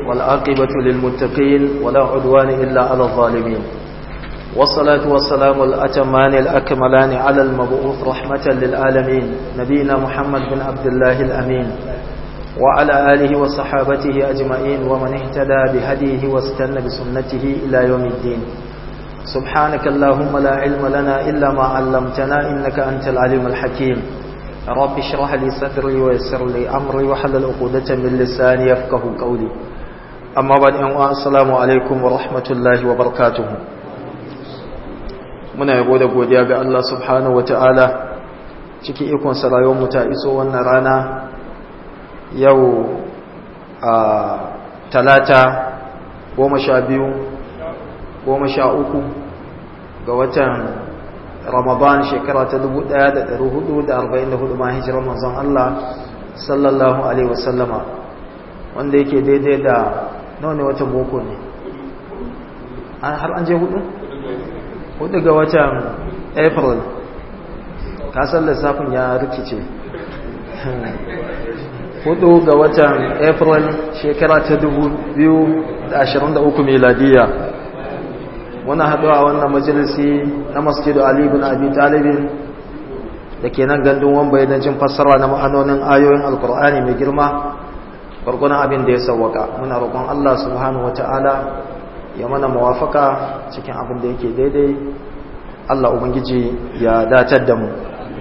والعاقبة للمتقين ولا عدوان إلا على الظالمين والصلاة والسلام الأتمان الأكملان على المبعوث رحمة للعالمين نبينا محمد بن عبد الله الأمين وعلى آله وصحابته أجمعين ومن اهتدى بهديه واستنى بسنته إلى يوم الدين سبحانك اللهم لا علم لنا إلا ما علمتنا إنك أنت العليم الحكيم رب اشرح لي صدري ويسر لي أمري وحلل عقدة من لساني يفقه قولي أما بعد السلام عليكم ورحمة الله وبركاته muna yabo da godiya ga Allah subhanahu wataala cikin ikon rayuwar mu ta iso wannan rana yau a talata goma sha biyu goma sha uku ga watan ramadan shekara ta 1444 ma hijirar manzon Allah sallallahu alaihi wasallama wanda yake daidai da nawa ne watan boko ne har an je hudu? hudu ga watan april kasar lissafin ya rikice hudu ga watan april shekara ta 2023 miladiya muna haɗuwa wannan majalisi na masjidu ali ibn abi talibin da ke nan gandun wambai don jin fassara na ma'anonin ayoyin alkur'ani mai girma gwargwadon abin da ya sauwaka muna roƙon allah subhanahu wa ta'ala ya mana mawafaka cikin abin da yake daidai Allah Ubangiji ya datar da mu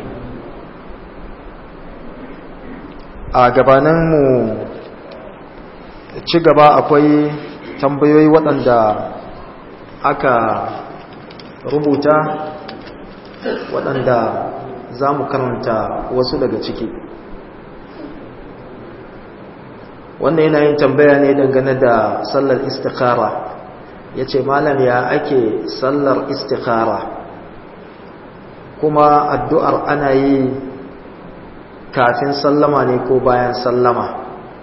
a gabaninmu ci gaba akwai tambayoyi waɗanda aka rubuta waɗanda za mu karanta wasu daga ciki wanda yana yin tambaya ne dangane da sallar istikhara ya ce malam ya ake sallar istikhara kuma addu'ar ana yi kafin sallama ne ko bayan sallama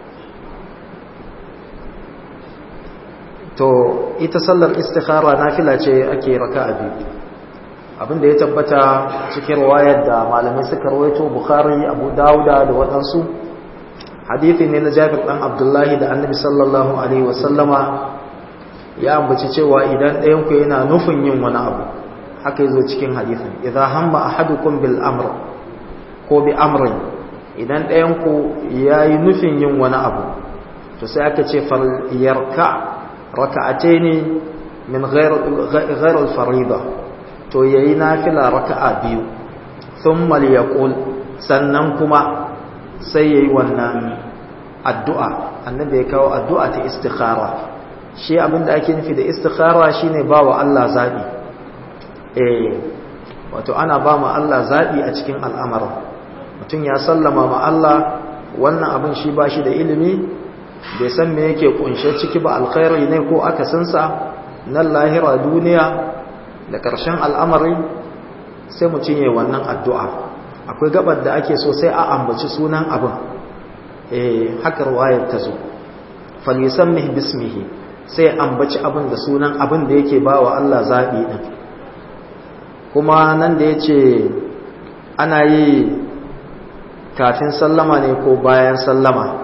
to ita sallar istikhara nafila ce ake raka a biyu abinda ya tabbata cikin wayar da malamai suka rawaito bukhari abu dawuda da waɗansu hadithi ne na jabir ɗan abdullahi da annabi sallallahu alaihi wasallama ya ambaci cewa idan ɗayanku yana nufin yin wani abu haka yazo cikin hadisin idan hamma ahadukum bil amr ko bi amrin idan ɗayanku yayi nufin yin wani abu to sai aka ce fal yarka raka'ataini min ghayr ghayr al farida to yayi nafila raka'a biyu thumma liyaqul sannan kuma sai yayi wannan addu'a annabi ya kawo addu'a ta istikhara shi abinda ake nufi da istikhara shine ba wa Allah zabi eh wato ana ba mu Allah zabi a cikin al'amarin mutum ya sallama ma Allah wannan abin shi ba shi da ilimi bai san me yake kunshe ciki ba alkhairi ne ko akasinsa nan lahira duniya da ƙarshen al'amari sai mutum ya wannan addu'a akwai gabar da ake so sai a ambaci sunan abin eh haka ruwayar ta zo falisammih bismihi sai ambaci abin da sunan abin da yake ba wa Allah zaɓi ɗin kuma nan da ya ce ana yi kafin sallama ne ko bayan sallama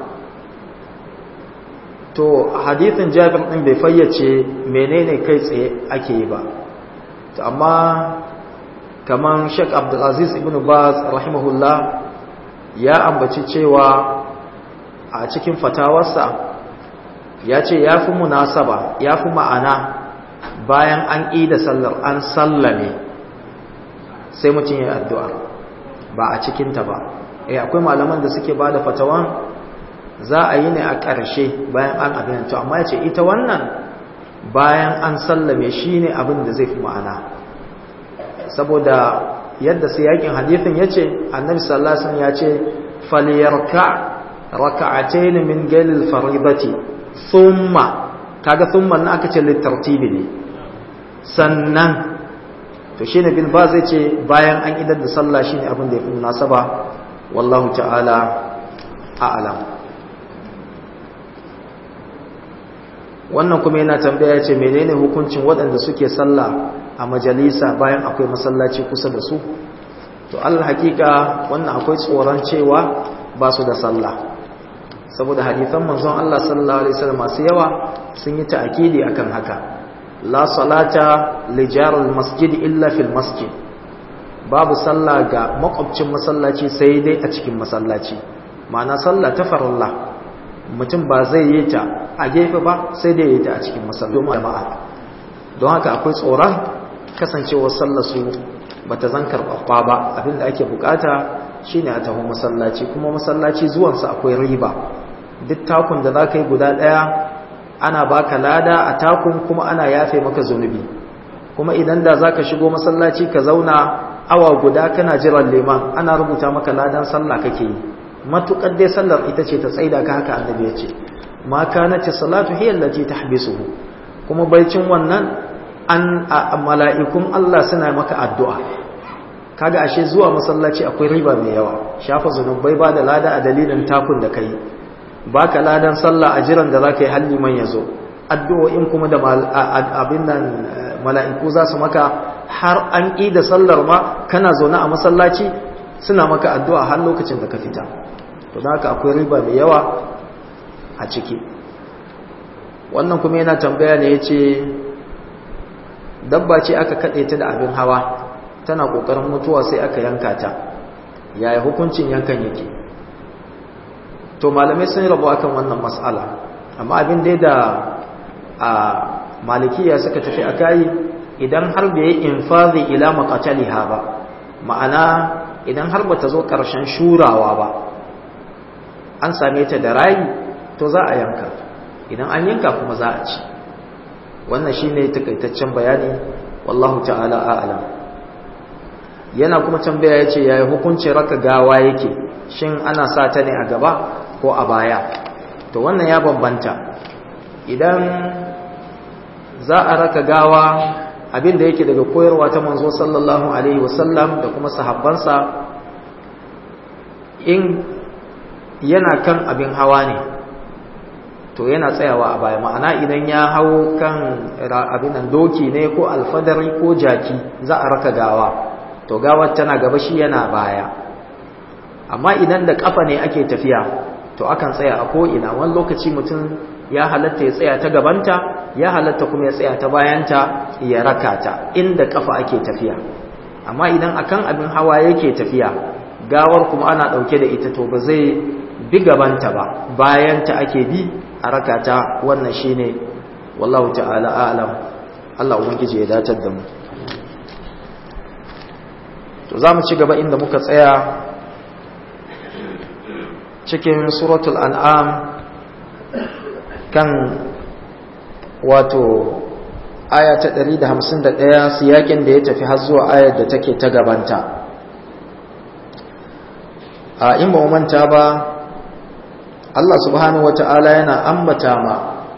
to hadithin jabir ɗin bai fayyace menene kai tsaye ake yi ba to amma kaman sheik abdulaziz ibn baz rahimahullah ya ambaci cewa a cikin fatawarsa ya ce ya fi munasaba ya fi ma'ana bayan an da sallar an sallame sai mutum ya addu'a ba a cikinta ba eh akwai malaman da suke ba da fatawan za a yi ne a ƙarshe bayan an abin to amma ya ce ita wannan bayan an sallame shi ne abin da zai fi ma'ana saboda yadda sai yakin hadithin ya ce annabi sallasun ya ce faliyarka raka'atayn min galil faridati thumma kaga thumma na aka ce litartibi ne sannan to shine bin ba zai ce bayan an idar da sallah shine abin da yafi munasaba wallahu ta'ala a'lam wannan kuma yana tambaya ce menene hukuncin waɗanda suke sallah a majalisa bayan akwai masallaci kusa da su to Allah hakika wannan akwai tsoron cewa ba su da sallah saboda hadithan manzon Allah sallallahu alaihi wasallam masu yawa sun yi ta'kidi akan haka la salata li jaril masjid illa fil masjid babu sallah ga makwabcin masallaci sai dai a cikin masallaci ma'ana sallah ta farilla mutum ba zai yi ta a gefe ba sai dai yi ta a cikin masallaci jama'a don haka akwai tsoron kasancewar sallar su bata zan karɓaɓɓa ba abinda ake bukata shine a taho masallaci kuma masallaci zuwansa akwai riba duk takun da za ka yi guda ɗaya ana baka lada a takun kuma ana yafe maka zunubi kuma idan da za ka shigo masallaci ka zauna awa guda kana jiran liman ana rubuta maka ladan sallah kake yi matukar dai sallar ita ce ta tsaida ka haka annabi ya ce ma kanati salatu hiya allati tahbisuhu kuma baicin wannan an mala'ikun Allah suna maka addu'a kaga ashe zuwa masallaci akwai riba mai yawa shafa zunubai ba da lada a dalilin takun da kai baka ladan sallah a jiran da zaka yi halli man yazo addu'o'in kuma da abin nan mala'iku za su maka har an ƙi da sallar ma kana zaune a masallaci suna maka addu'a har lokacin da ka fita to da haka akwai riba mai yawa a ciki wannan kuma yana tambaya ne ya ce dabba ce aka kaɗe ta da abin hawa tana ƙoƙarin mutuwa sai aka yanka ta yaya hukuncin yankan yake to malamai sun rabu akan wannan mas'ala amma abin dai da a malikiya suka tafi a kayi idan har bai yi infazi ila maqataliha ba ma'ana idan har bata zo ƙarshen shurawa ba an same ta da rayi to za a yanka idan an yanka kuma za a ci wannan shine takaitaccen bayani wallahu ta'ala a'lam yana kuma tambaya yace yayi hukuncin raka gawa yake shin ana sa ta ne a gaba ko a baya to wannan ya bambanta idan za a raka gawa abinda yake daga koyarwa ta manzo sallallahu alaihi wasallam da kuma sahabbansa in yana kan abin hawa ne to yana tsayawa a baya ma'ana idan ya hau kan abin nan doki ne ko alfadari ko jaki za a raka gawa to gawar tana gaba shi yana baya amma idan da kafa ne ake tafiya to akan tsaya a ko'ina wani lokaci mutum ya halatta ya tsaya ta gabanta ya halatta kuma ya tsaya ta bayanta ya raka ta inda kafa ake tafiya amma idan akan abin hawa yake tafiya gawar kuma ana ɗauke da ita to ba zai bi gabanta ba bayanta ake bi a raka ta wannan shine wallahu ta'ala a'lam Allah ubangiji ya datar da mu to zamu ci gaba inda muka tsaya cikin suratul an'am kan wato aya ta 151 siyakin da ya tafi har zuwa ayar da take ta gabanta a in ba manta ba Allah subhanahu wata'ala yana ambata ma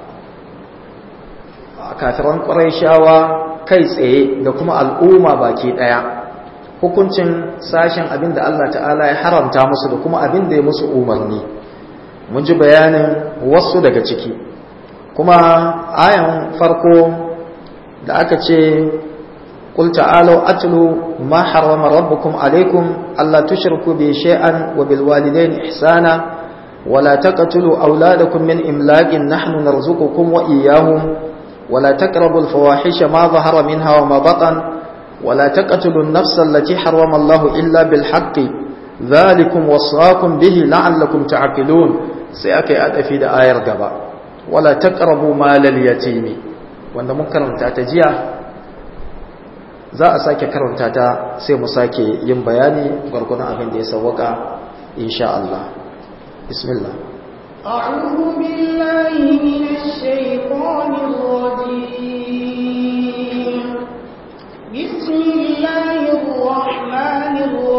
kafiran shawa kai tsaye da kuma al'umma baki daya hukuncin sashen abin da Allah ta'ala ya haramta musu da kuma abin da ya musu umarni mun ji bayanin wasu daga ciki kuma ayan farko da aka ce qul ta'alu atlu ma harrama rabbukum alaykum alla tushriku bi shay'an wa bil walidayni ihsana ولا تقتلوا أولادكم من إملاق نحن نرزقكم وإياهم ولا تقربوا الفواحش ما ظهر منها وما بطن ولا تقتلوا النفس التي حرم الله إلا بالحق ذلكم وصاكم به لعلكم تعقلون سيأكي أدفي دا آير قبا ولا تقربوا مال اليتيم wanda mun karanta ta jiya za a sake karanta ta sai mu sake yin bayani gwargwadon abin da ya sawwaka insha Allah bismillah أعوذ بالله من الشيطان الرجيم بسم الله الرحمن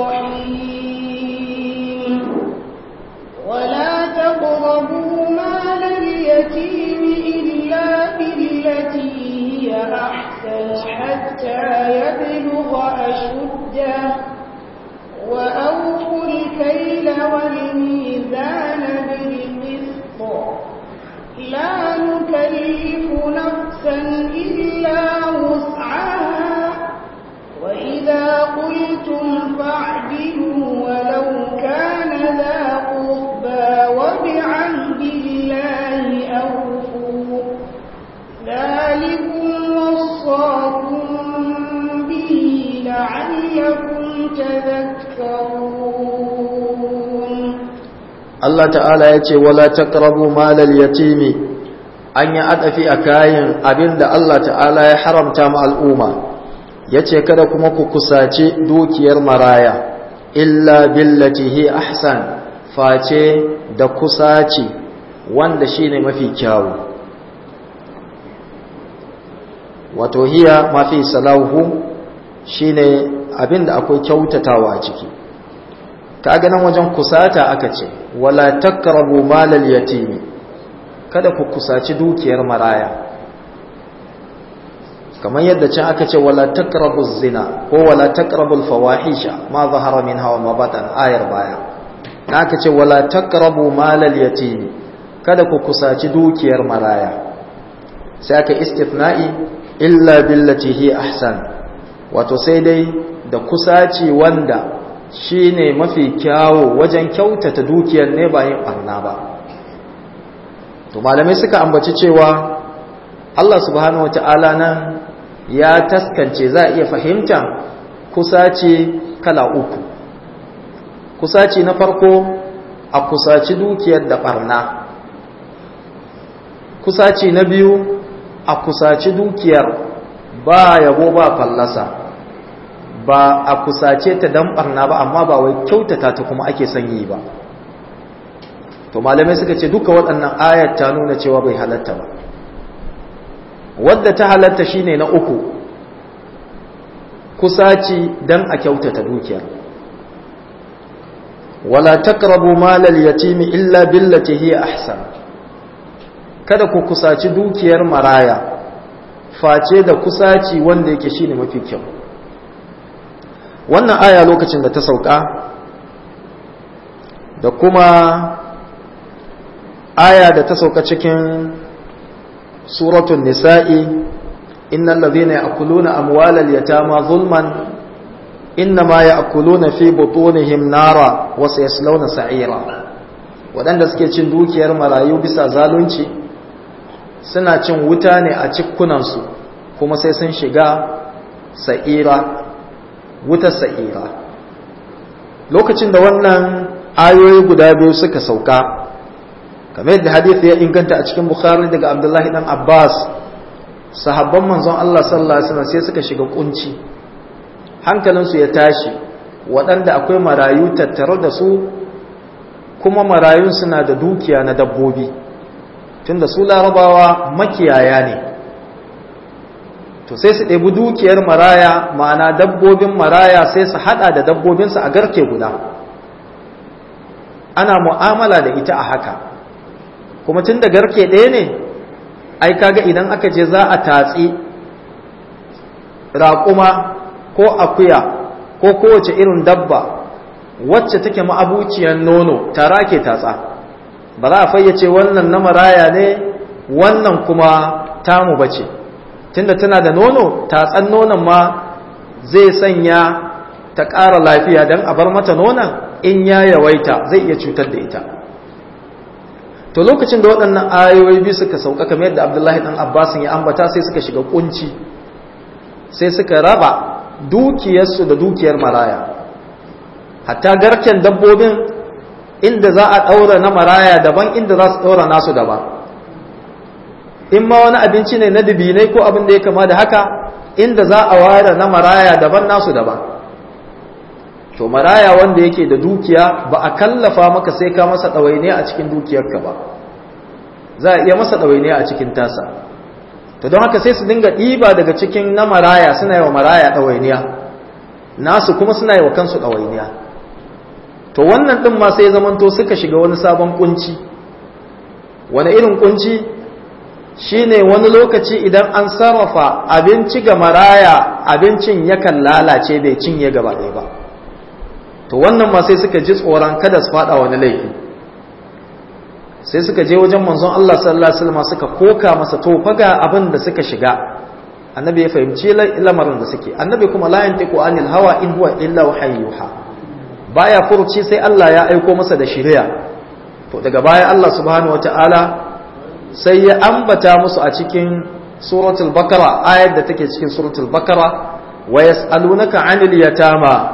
الرحيم ولا تقربوا مال اليتيم إلا بالتي هي أحسن حتى يبلغ أشده وأوفوا الكيل والميزان بالقسط لا نكلف نفسا إلا وسعها وإذا قلتم فاعدلوا ولو كان ذا قربى وبعهد تذكرون Allah ta'ala ya ce wala taqrabu malal yatimi an yi adafi a kayan abinda Allah ta'ala ya haramta ma al'umma yace kada kuma ku kusaci dukiyar maraya illa billati hi ahsan face da kusaci wanda shine mafi kyawu wato hiya mafi salahu shine abinda akwai kyautatawa a ciki kaga nan wajen kusata aka ce wala taqrabu malal yatimi kada ku kusaci dukiyar maraya kamar yadda can aka ce wala taqrabu zina ko wala taqrabu fawahisha ma zahara minha wa ma batan ayar baya aka ce wala taqrabu malal yatimi kada ku kusaci dukiyar maraya sai aka istithna'i illa billati hi ahsan wato sai dai da kusaci wanda shi ne mafi kyawo wajen kyautata dukiyar ne bayan ɓarna ba to malamai suka ambaci cewa Allah subhanahu wata'ala nan ya taskance za a iya fahimta kusaci kala uku kusaci na farko a kusaci dukiyar da ɓarna kusaci na biyu a kusaci dukiyar ba yabo ba fallasa ba a kusace ta dan barna ba amma ba wai kyautata ta kuma ake son yi ba to malamai suka ce duka waɗannan ayat ta nuna cewa bai halatta ba wadda ta halatta shine na uku kusaci dan a kyautata dukiyar wala taqrabu malal yatimi illa billati hiya ahsan kada ku kusaci dukiyar maraya face da kusaci wanda yake shine mafi kyau wannan aya lokacin da ta sauka da kuma aya da ta sauka cikin suratun nisa'i innal ladhina ya'kuluna amwalal yatama zulman innama ya'kuluna fi butunihim nara wa sayaslawna sa'ira wadanda suke cin dukiyar marayu bisa zalunci suna cin wuta ne a cikunansu kuma sai sun shiga sa'ira wutar sa'ira lokacin da wannan ayoyi guda biyu suka sauka kamar yadda hadith ya inganta a cikin bukhari daga abdullahi dan abbas sahabban manzon Allah sallallahu alaihi wasallam sai suka shiga kunci hankalinsu ya tashi waɗanda akwai marayu tattare da su kuma marayun suna da dukiya na dabbobi tunda su larabawa makiyaya ne to sai su ɗebi dukiyar maraya ma'ana dabbobin maraya sai su haɗa da dabbobinsu a garke guda ana mu'amala da ita a haka kuma tun da garke ɗaya ne ai kaga idan aka je za a tatsi raƙuma ko akuya ko kowace irin dabba wacce take ma'abuciyar nono tara ke tatsa ba za a fayyace wannan na maraya ne wannan kuma tamu bace tunda tana da nono tatsan nonon ma zai sanya ta ƙara lafiya don a bar mata nonon in ya yawaita zai iya cutar da ita to lokacin da waɗannan ayoyi biyu suka sauka kamar yadda abdullahi ɗan abbasin ya ambata sai suka shiga kunci sai suka raba dukiyarsu da dukiyar maraya hatta garken dabbobin inda za a ɗaura na maraya daban inda za su ɗaura nasu daban in ma wani abinci ne na dubinai ko abin da ya kama da haka inda za a ware na maraya daban nasu daban to maraya wanda yake da dukiya ba a kallafa maka sai ka masa ɗawainiya a cikin dukiyarka ba za a iya masa ɗawainiya a cikin tasa to don haka sai su dinga ɗiba daga cikin na maraya suna yi wa maraya ɗawainiya nasu kuma suna yi wa kansu ɗawainiya to wannan ɗin ma sai zamanto suka shiga wani sabon kunci wani irin kunci shine wani lokaci idan an sarrafa abinci ga maraya abincin yakan lalace bai cinye gaba ɗaya ba to wannan ma sai suka ji tsoron kada su faɗa wani laifi sai suka je wajen manzon Allah sallallahu alaihi wasallam suka koka masa to faga abin da suka shiga annabi ya fahimci lamarin da suke annabi kuma la yantiqu anil hawa in huwa illa wahayyuha baya furuci sai Allah ya aiko masa da shari'a to daga baya Allah subhanahu wataala sai ya ambata musu a cikin suratul bakara ayar da take cikin suratul bakara wa yas'alunaka 'anil yatama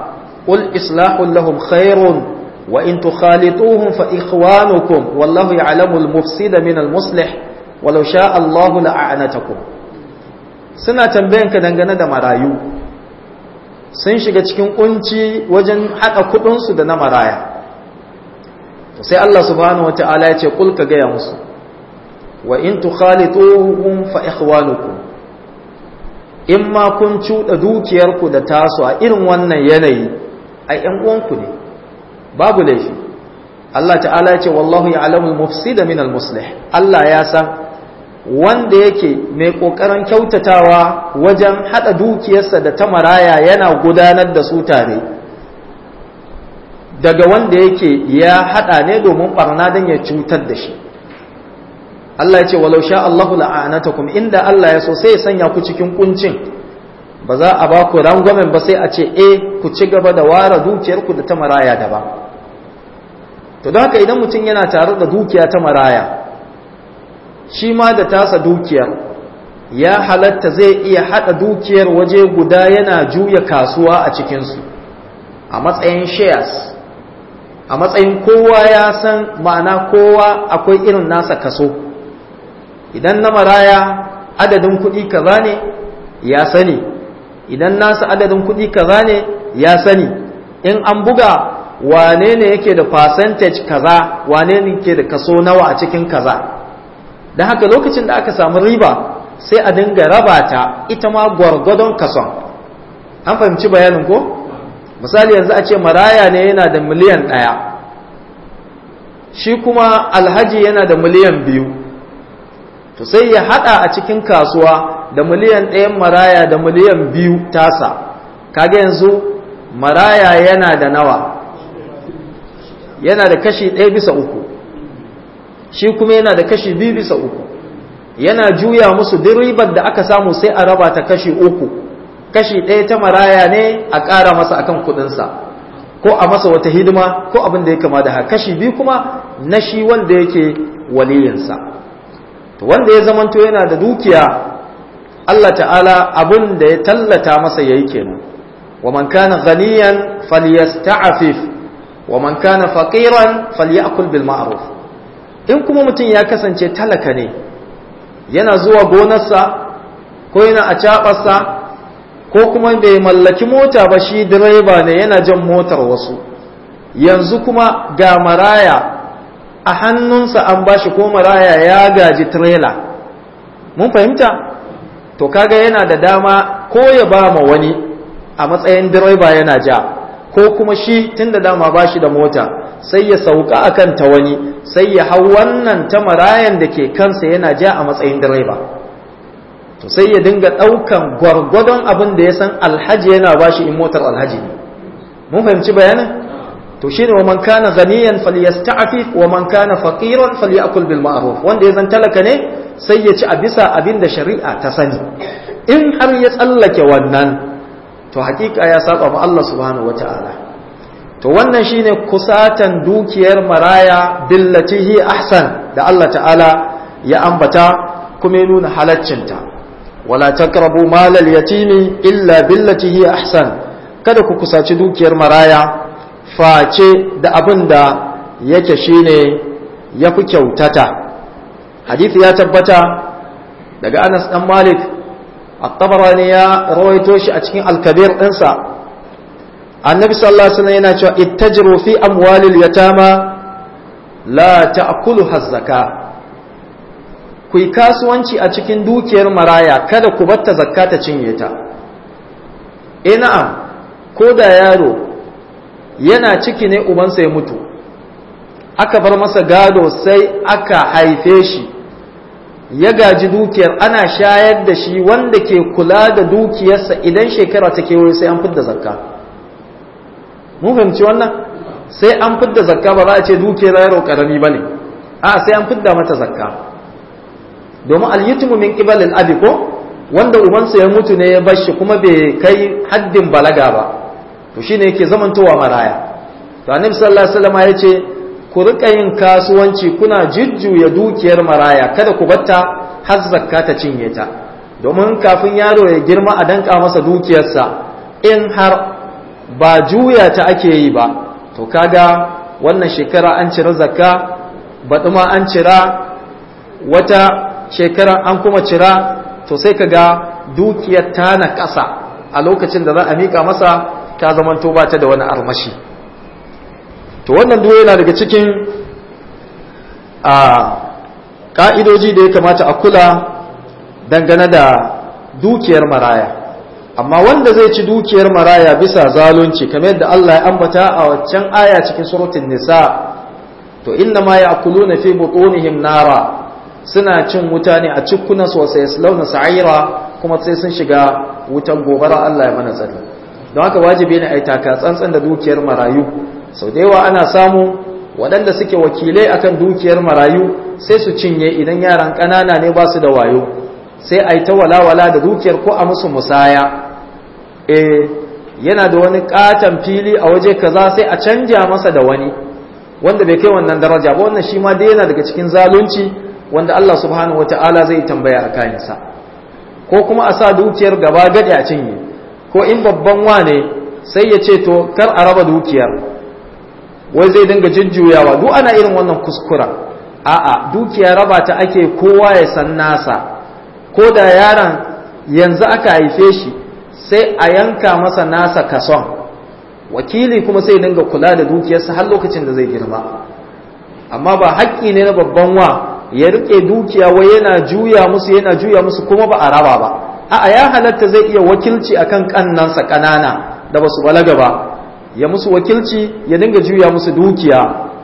qul islahul lahum khairun wa in tukhalituhum fa ikhwanukum wallahu ya'lamu al-mufsida min al-muslih walau sha Allahu la'anatakum suna tambayan ka dangane da marayu sun shiga cikin kunci wajen hada kudin su da na maraya sai Allah subhanahu wata'ala ya ce kul ka gaya musu wa in tukhalituhum fa ikhwanukum in ma kun cuɗa dukiyarku da tasu a irin wannan yanayi ai ƴan uwanku ne babu laifi Allah ta'ala ya ce wallahu ya'lamu al-mufsida min al-muslih Allah ya san wanda yake mai kokarin kyautatawa wajen hada dukiyarsa da ta maraya yana gudanar da su tare daga wanda yake ya hada ne domin barna don ya cutar da shi Allah ya ce walau sha Allahu la'anatakum inda Allah ya so sai ya sanya ku cikin kuncin ba za a ba ku rangwamen ba sai a ce eh ku ci gaba da ware dukiyarku da ta maraya daban to don haka idan mutum yana tare da dukiya ta maraya shi ma da tasa dukiyar ya halatta zai iya hada dukiyar waje guda yana juya kasuwa a cikinsu a matsayin shares a matsayin kowa ya san ma'ana kowa akwai irin nasa kaso idan na maraya adadin kuɗi kaza ne ya sani idan nasa adadin kuɗi kaza ne ya sani in an buga wane ne yake da percentage kaza wane ne yake da kaso nawa a cikin kaza don haka lokacin da aka samu riba sai a dinga raba ta ita ma gwargwadon kason an fahimci bayanin ko misali yanzu a ce maraya ne yana da miliyan ɗaya shi kuma alhaji yana da miliyan biyu to sai ya hada a cikin kasuwa da miliyan ɗayan maraya da miliyan biyu tasa kaga yanzu maraya yana da nawa yana da kashi ɗaya bisa uku shi kuma yana da kashi biyu bisa uku yana juya musu duk ribar da aka samu sai a raba ta kashi uku kashi ɗaya ta maraya ne a ƙara masa akan kuɗinsa ko a masa wata hidima ko abin da ya kama da haka kashi biyu kuma na shi wanda yake waliyinsa to wanda ya zamanto yana da dukiya Allah ta'ala abin da ya tallata masa yayi kenan wa man kana ghaniyan falyasta'fif wa man kana faqiran falyakul bil ma'ruf in kuma mutum ya kasance talaka ne yana zuwa gonarsa ko yana a caɓarsa ko kuma bai mallaki mota ba shi direba ne yana jan motar wasu yanzu kuma ga maraya a hannunsa an bashi ko maraya ya gaji trailer mun fahimta to kaga yana da dama ko ya ba ma wani a matsayin direba yana ja ko kuma shi tun da dama bashi da mota sai ya sauka akan ta wani sai ya hau wannan ta marayan da ke kansa yana ja a matsayin direba to sai ya dinga ɗaukan gwargwadon abin da ya san alhaji yana bashi in motar alhaji ne mun fahimci bayanin to shine wa man kana ghaniyan falyasta'fif wa man kana faqiran falyakul bil ma'ruf wanda ya zan talaka ne sai ya ci a bisa abin da shari'a ta sani in har ya tsallake wannan to hakika ya saba ma Allah subhanahu wataala to wannan shine kusatan dukiyar maraya billatihi ahsan da Allah ta'ala ya ambata kuma ya nuna halaccinta wala taqrabu malal yatimi illa billatihi ahsan kada ku kusaci dukiyar maraya face da abin da yake shine yafi kyautata hadisi ya tabbata daga Anas dan Malik at-Tabarani ya rawaito shi a cikin al-Kabir ɗinsa annabi sallallahu alaihi wasallam yana cewa ittajiru fi amwalil yatama la ta'kuluha az-zaka ku yi kasuwanci a cikin dukiyar maraya kada ku batta zakka ta cinye ta eh na'am ko da yaro yana ciki ne ubansa ya mutu aka bar masa gado sai aka haife shi ya gaji dukiyar ana shayar da shi wanda ke kula da dukiyarsa idan shekara ta kewaye sai an fidda zakka mun fahimci wannan sai an fidda zakka ba za a ce dukiyar yaro karami bane a sai an fidda mata zakka domin al-yutmu min qibal al-abi ko wanda ubansa ya mutu ne ya bar shi kuma bai kai haddin balaga ba to shine yake zamantowa maraya to annabi sallallahu alaihi wasallam ya ce ku rika yin kasuwanci kuna jujjuya dukiyar maraya kada ku batta har zakka ta cinye ta domin kafin yaro ya girma a danka masa dukiyarsa in har ba juya ta ake yi ba to kaga wannan shekara an cira zakka baɗi ma an cira wata shekara an kuma cira to sai kaga dukiyar ta na ƙasa a lokacin da za a miƙa masa ta zamanto ba ta da wani armashi to wannan duwa yana daga cikin a ƙa'idoji da ya kamata a kula dangane da dukiyar maraya amma wanda zai ci dukiyar maraya bisa zalunci kamar yadda Allah ya ambata a waccan aya cikin suratul nisa to inna ma ya'kuluna fi butunihim nara suna cin wuta ne a cikkunan sosai launa sa'ira kuma sai sun shiga wutan gobara Allah ya mana tsari don haka wajibi ne a yi taka tsantsan da dukiyar marayu sau da yawa ana samu waɗanda suke wakilai akan dukiyar marayu sai su cinye idan yaran ƙanana ne ba su da wayo sai a yi ta walawala da dukiyar ko a musu musaya e yana da wani katon fili a waje kaza sai a canja masa da wani wanda bai kai wannan daraja ba wannan shi ma dai yana daga cikin zalunci wanda Allah subhanahu wata'ala zai tambaya a kayansa ko kuma a sa dukiyar gaba gadi a cinye ko in babban wane sai ya ce to kar a raba dukiyar wai zai dinga jujjuyawa duk ana irin wannan kuskura a'a dukiya raba ta ake kowa ya san nasa ko da yaron yanzu aka haife shi sai a yanka masa nasa kason wakili kuma sai dinga kula da dukiyarsa har lokacin da zai girma amma ba haƙƙi ne na babban wa ya rike dukiya wai yana juya musu yana juya musu kuma ba a raba ba a'a ya halatta zai iya wakilci akan kannansa kanana da basu balaga ba ya musu wakilci ya dinga juya musu dukiya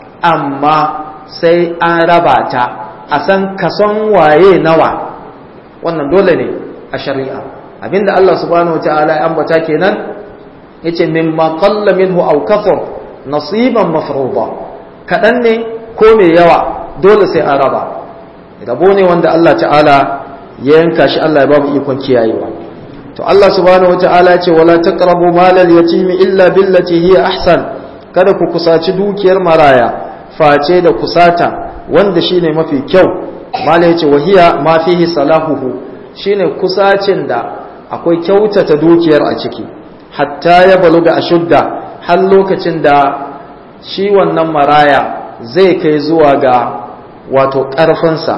amma sai an raba ta a san kason waye nawa wannan dole ne a shari'a abinda Allah subhanahu wataala ya ambata kenan yace mimma qalla minhu aw kathur nasiban mafruḍa kadan ne ko mai yawa dole sai an raba rabo ne wanda Allah ta'ala ya yanka shi Allah ya babu ikon kiyayewa to Allah subhanahu wataala ya ce wala taqrabu malal yatimi illa billati hiya ahsan kada ku kusaci dukiyar maraya face da kusata wanda shine mafi kyau mala yace wahiya ma fihi salahuhu shine kusacin da akwai kyautata dukiyar a ciki hatta ya baluga ashudda har lokacin da shi wannan maraya zai kai zuwa ga wato ƙarfinsa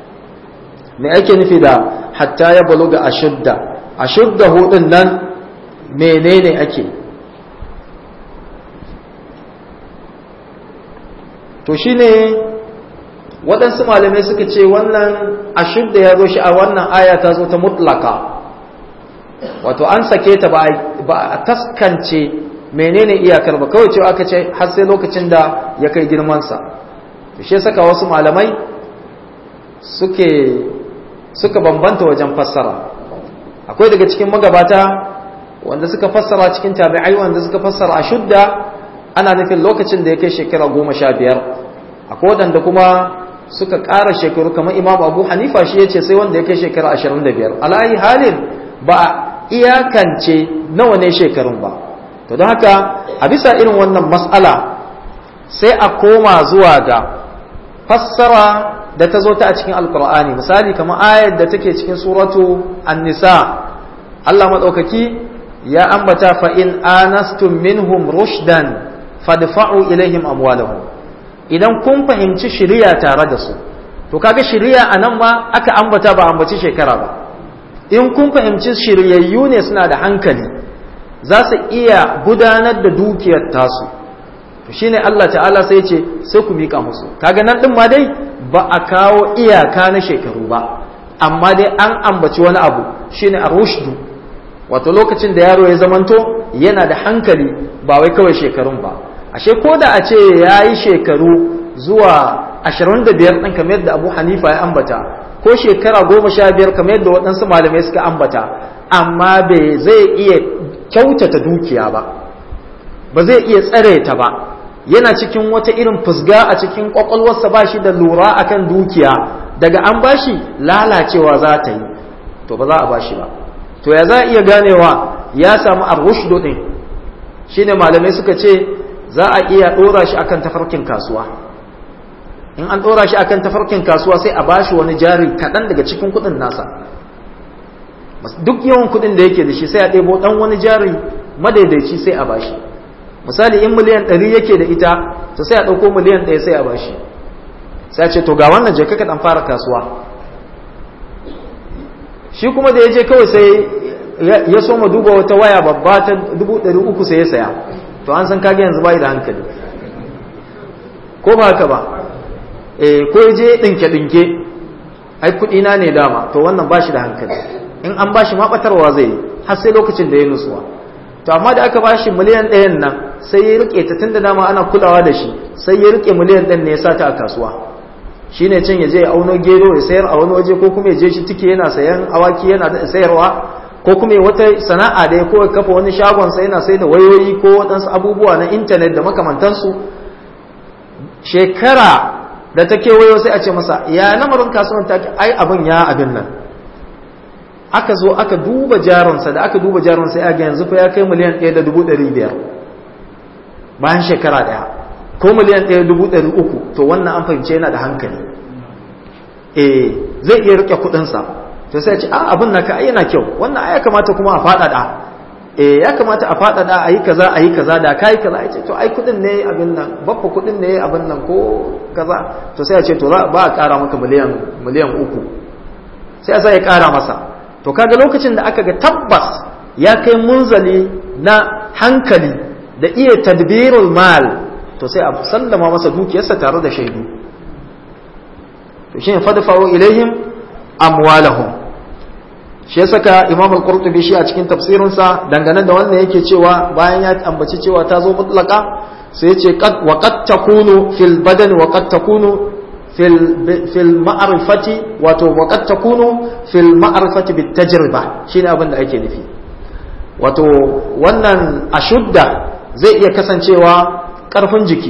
me ake nufi da hatta ya baluga ashudda ashudda hudun nan menene ake to shine waɗansu malamai suka ce wannan ashudda ya zo shi a wannan aya ta zo ta mutlaka wato an sake ta ba a taskance menene iyakar ba kawai cewa aka ce har sai lokacin da ya kai girmansa to shi saka wasu malamai suke suka bambanta wajen fassara akwai daga cikin magabata wanda suka fassara cikin tabi'ai wanda suka fassara ashudda ana nufin lokacin da ya kai shekara goma sha biyar akwai waɗanda kuma suka ƙara shekaru kamar imam abu hanifa shi ya ce sai wanda ya kai shekara ashirin da biyar alayi halin ba a iyakance nawa ne shekarun ba to don haka a bisa irin wannan mas'ala sai a koma zuwa ga fassara da ta zo ta a cikin alkur'ani misali kamar ayar da take cikin suratu an-nisa Allah maɗaukaki ya ambata fa in anastum minhum rushdan fadfa'u ilaihim amwalahum idan kun fahimci shiriya tare da su to kaga shiriya anan ma aka ambata ba ambaci shekara ba in kun fahimci shiryayyu ne suna da hankali za su iya gudanar da dukiyar tasu to shine Allah ta'ala sai ce sai ku mika musu kaga nan din ma dai ba a kawo iyaka na shekaru ba amma dai an ambaci wani abu shine arushdu wato lokacin da yaro ya zamanto yana da hankali ba wai kawai shekarun ba ashe ko da a ce ya yi shekaru zuwa 25 ɗin kamar yadda abu hanifa ya ambata ko shekara goma sha biyar kamar yadda waɗansu malamai suka ambata amma bai zai iya kyautata dukiya ba ba zai iya tsare ta ba yana cikin wata irin fusga a cikin kwakwalwarsa ba shi da lura akan dukiya daga an bashi lalacewa za ta yi to ba za a bashi ba to ya za a iya ganewa ya samu arrushdo din shine malamai suka ce za a iya ɗora shi akan tafarkin kasuwa in an ɗora shi akan tafarkin kasuwa sai a bashi wani jari kaɗan daga cikin kuɗin nasa duk yawan kuɗin da yake da shi sai a ɗebo ɗan wani jari madaidaici sai a bashi misali in miliyan ɗari yake da ita to sai a ɗauko miliyan ɗaya sai a bashi sai a ce to ga wannan je ka ɗan fara kasuwa shi kuma da ya je kawai sai ya so ma duba wata waya babba ta dubu ɗari uku sai ya saya to an san kage yanzu bai da hankali ko ba haka ba eh ko ya je ɗinke-ɗinke ai kuɗi na ne dama to wannan ba shi da hankali in an ba shi maɓatarwa zai yi har sai lokacin da ya nutsuwa to amma da aka ba shi miliyan ɗayan nan sai ya rike ta tun da dama ana kulawa da shi sai ya rike miliyan ɗin ne ya sa ta a kasuwa shi ne can ya je ya auno gero ya sayar a wani waje ko kuma ya je shi tike yana sayan awaki yana sayarwa ko kuma ya wata sana'a da ya ko kafa wani shagon sa yana sai da wayoyi ko waɗansu abubuwa na intanet da makamantansu shekara da ta kewayo sai a ce masa ya lamarin kasuwan ta ai abin ya abin nan aka zo aka duba jaronsa da aka duba jaronsa ya ga yanzu fa ya kai miliyan ɗaya da dubu ɗari biyar bayan shekara ɗaya ko miliyan ɗaya dubu ɗari uku to wannan an fahimce yana da hankali eh zai iya rike kuɗinsa to sai ce a abin naka ai yana kyau wannan ai ya kamata kuma a faɗaɗa eh ya kamata a faɗaɗa a yi kaza a yi kaza da ka yi kaza a ce to ai kuɗin ne abin nan baffa kuɗin ne abin nan ko kaza to sai a ce to ba a ƙara maka miliyan miliyan uku sai a sa ya ƙara masa to kaga lokacin da aka ga tabbas ya kai munzali na hankali da iya tadbirul mal to sai a sallama masa dukiyarsa tare da shaidu to shine fadfa'u ilaihim amwalahum shi ya saka imam al-qurtubi shi a cikin tafsirinsa dangane da wannan yake cewa bayan ya ambaci cewa ta zo mutlaka sai yace qad wa qad takunu fil badan wa qad takunu fil fil ma'rifati wato wa qad takunu fil ma'rifati bit tajriba shine abin da ake nufi wato wannan ashudda zai iya kasancewa karfin jiki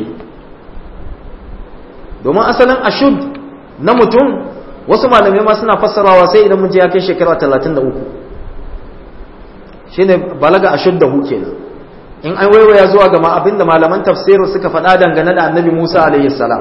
domin asalin ashud na mutum wasu malamai ma suna fassarawa sai idan mun je ya kai shekara 33 shine balaga ashuddahu kenan in an waiwaya zuwa ga abinda malaman tafsiri suka faɗa dangane da annabi Musa alaihi salam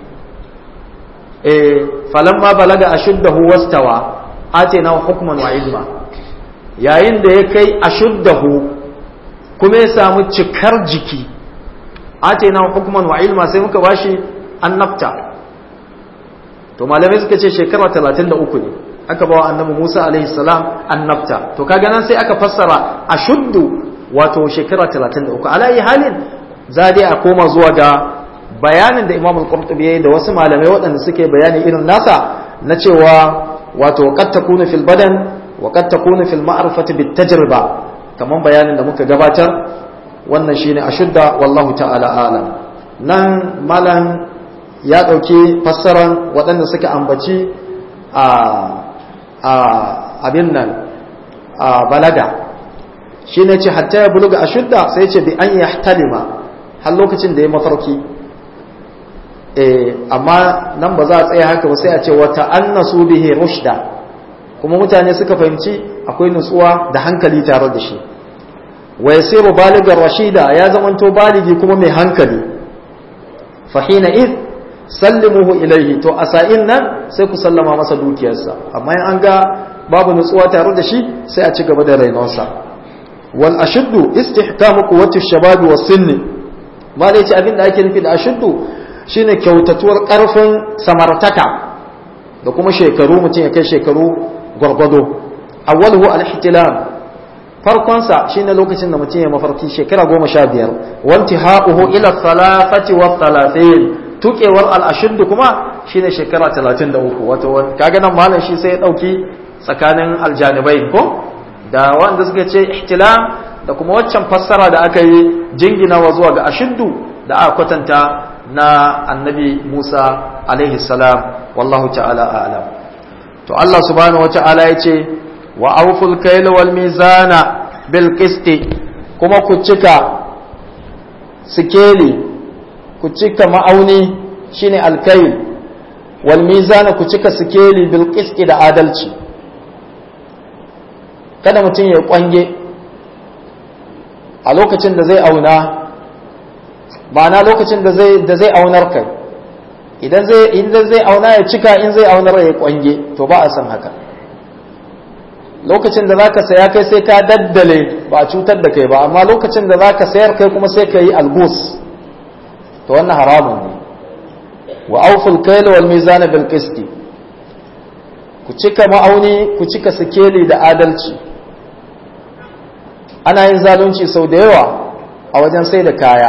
eh falamma balaga ashuddahu wastawa atina hukman wa ilma yayin da ya kai ashuddahu kuma ya samu cikar jiki atina hukman wa ilma sai muka bashi annabta to malamai suka ce shekara 33 ne aka bawa annabi Musa alaihi salam annabta to kaga nan sai aka fassara ashuddu wato shekara 33 alayi halin za dai a koma zuwa ga bayanin da Imam al-Qurtubi yayi da wasu malamai waɗanda suke bayani irin nasa na cewa wato qad takunu fil badan wa qad takunu fil ma'rifati bit tajriba kaman bayanin da muka gabatar wannan shine ashudda wallahu ta'ala alam nan malam ya ɗauki fassaran waɗanda suka ambaci a abin nan a balaga shi ne ce hatta ya buluga a shudda sai ce bi an ya talima har lokacin da ya mafarki amma nan ba za a tsaya haka ba sai a ce wata annasu bihi rushda kuma mutane suka fahimci akwai nutsuwa da hankali tare da shi wa yasiru baligar rashida ya zamanto baligi kuma mai hankali fahina id sallimuhu ilaihi to a sa'in nan sai ku sallama masa dukiyarsa amma in an ga babu nutsuwa tare da shi sai a ci gaba da rainonsa wal ashuddu istihkamu quwwati shababi was sinni ma da yace abin da ake nufi da ashuddu shine kyautatuwar karfin samartaka da kuma shekaru mutum ya kai shekaru gwargwado awwaluhu al-ihtilam farkonsa shine lokacin da mutum ya mafarki shekara goma sha biyar wanti haƙuhu ila salafati wa salafin tukewar al'ashuddu kuma shine shekara talatin da uku wato kaga nan malam shi sai ya ɗauki tsakanin aljanibai ko da wanda suka ce ihtilam da kuma waccan fassara da aka yi jinginawa zuwa ga ashuddu da aka kwatanta na annabi musa alaihi salam wallahu ta'ala a'lam to Allah subhanahu wa ta'ala ya ce wa auful kaila wal mizana bil qisti kuma ku cika sikeli ku cika ma'auni shine alkail wal mizana ku cika sikeli bil qisti da adalci kada mutum ya kwange a lokacin da zai auna ma'ana lokacin da zai da zai aunar kai idan zai idan zai auna ya cika in zai aunar ya kwange to ba a san haka lokacin da zaka saya kai sai ka daddale ba a cutar da kai ba amma lokacin da zaka sayar kai kuma sai ka yi algus to wannan haramun ne wa auful kayla wal mizan bil qisti ku cika ma'auni ku cika sikeli da adalci ana yin zalunci sau da yawa a wajen sai da kaya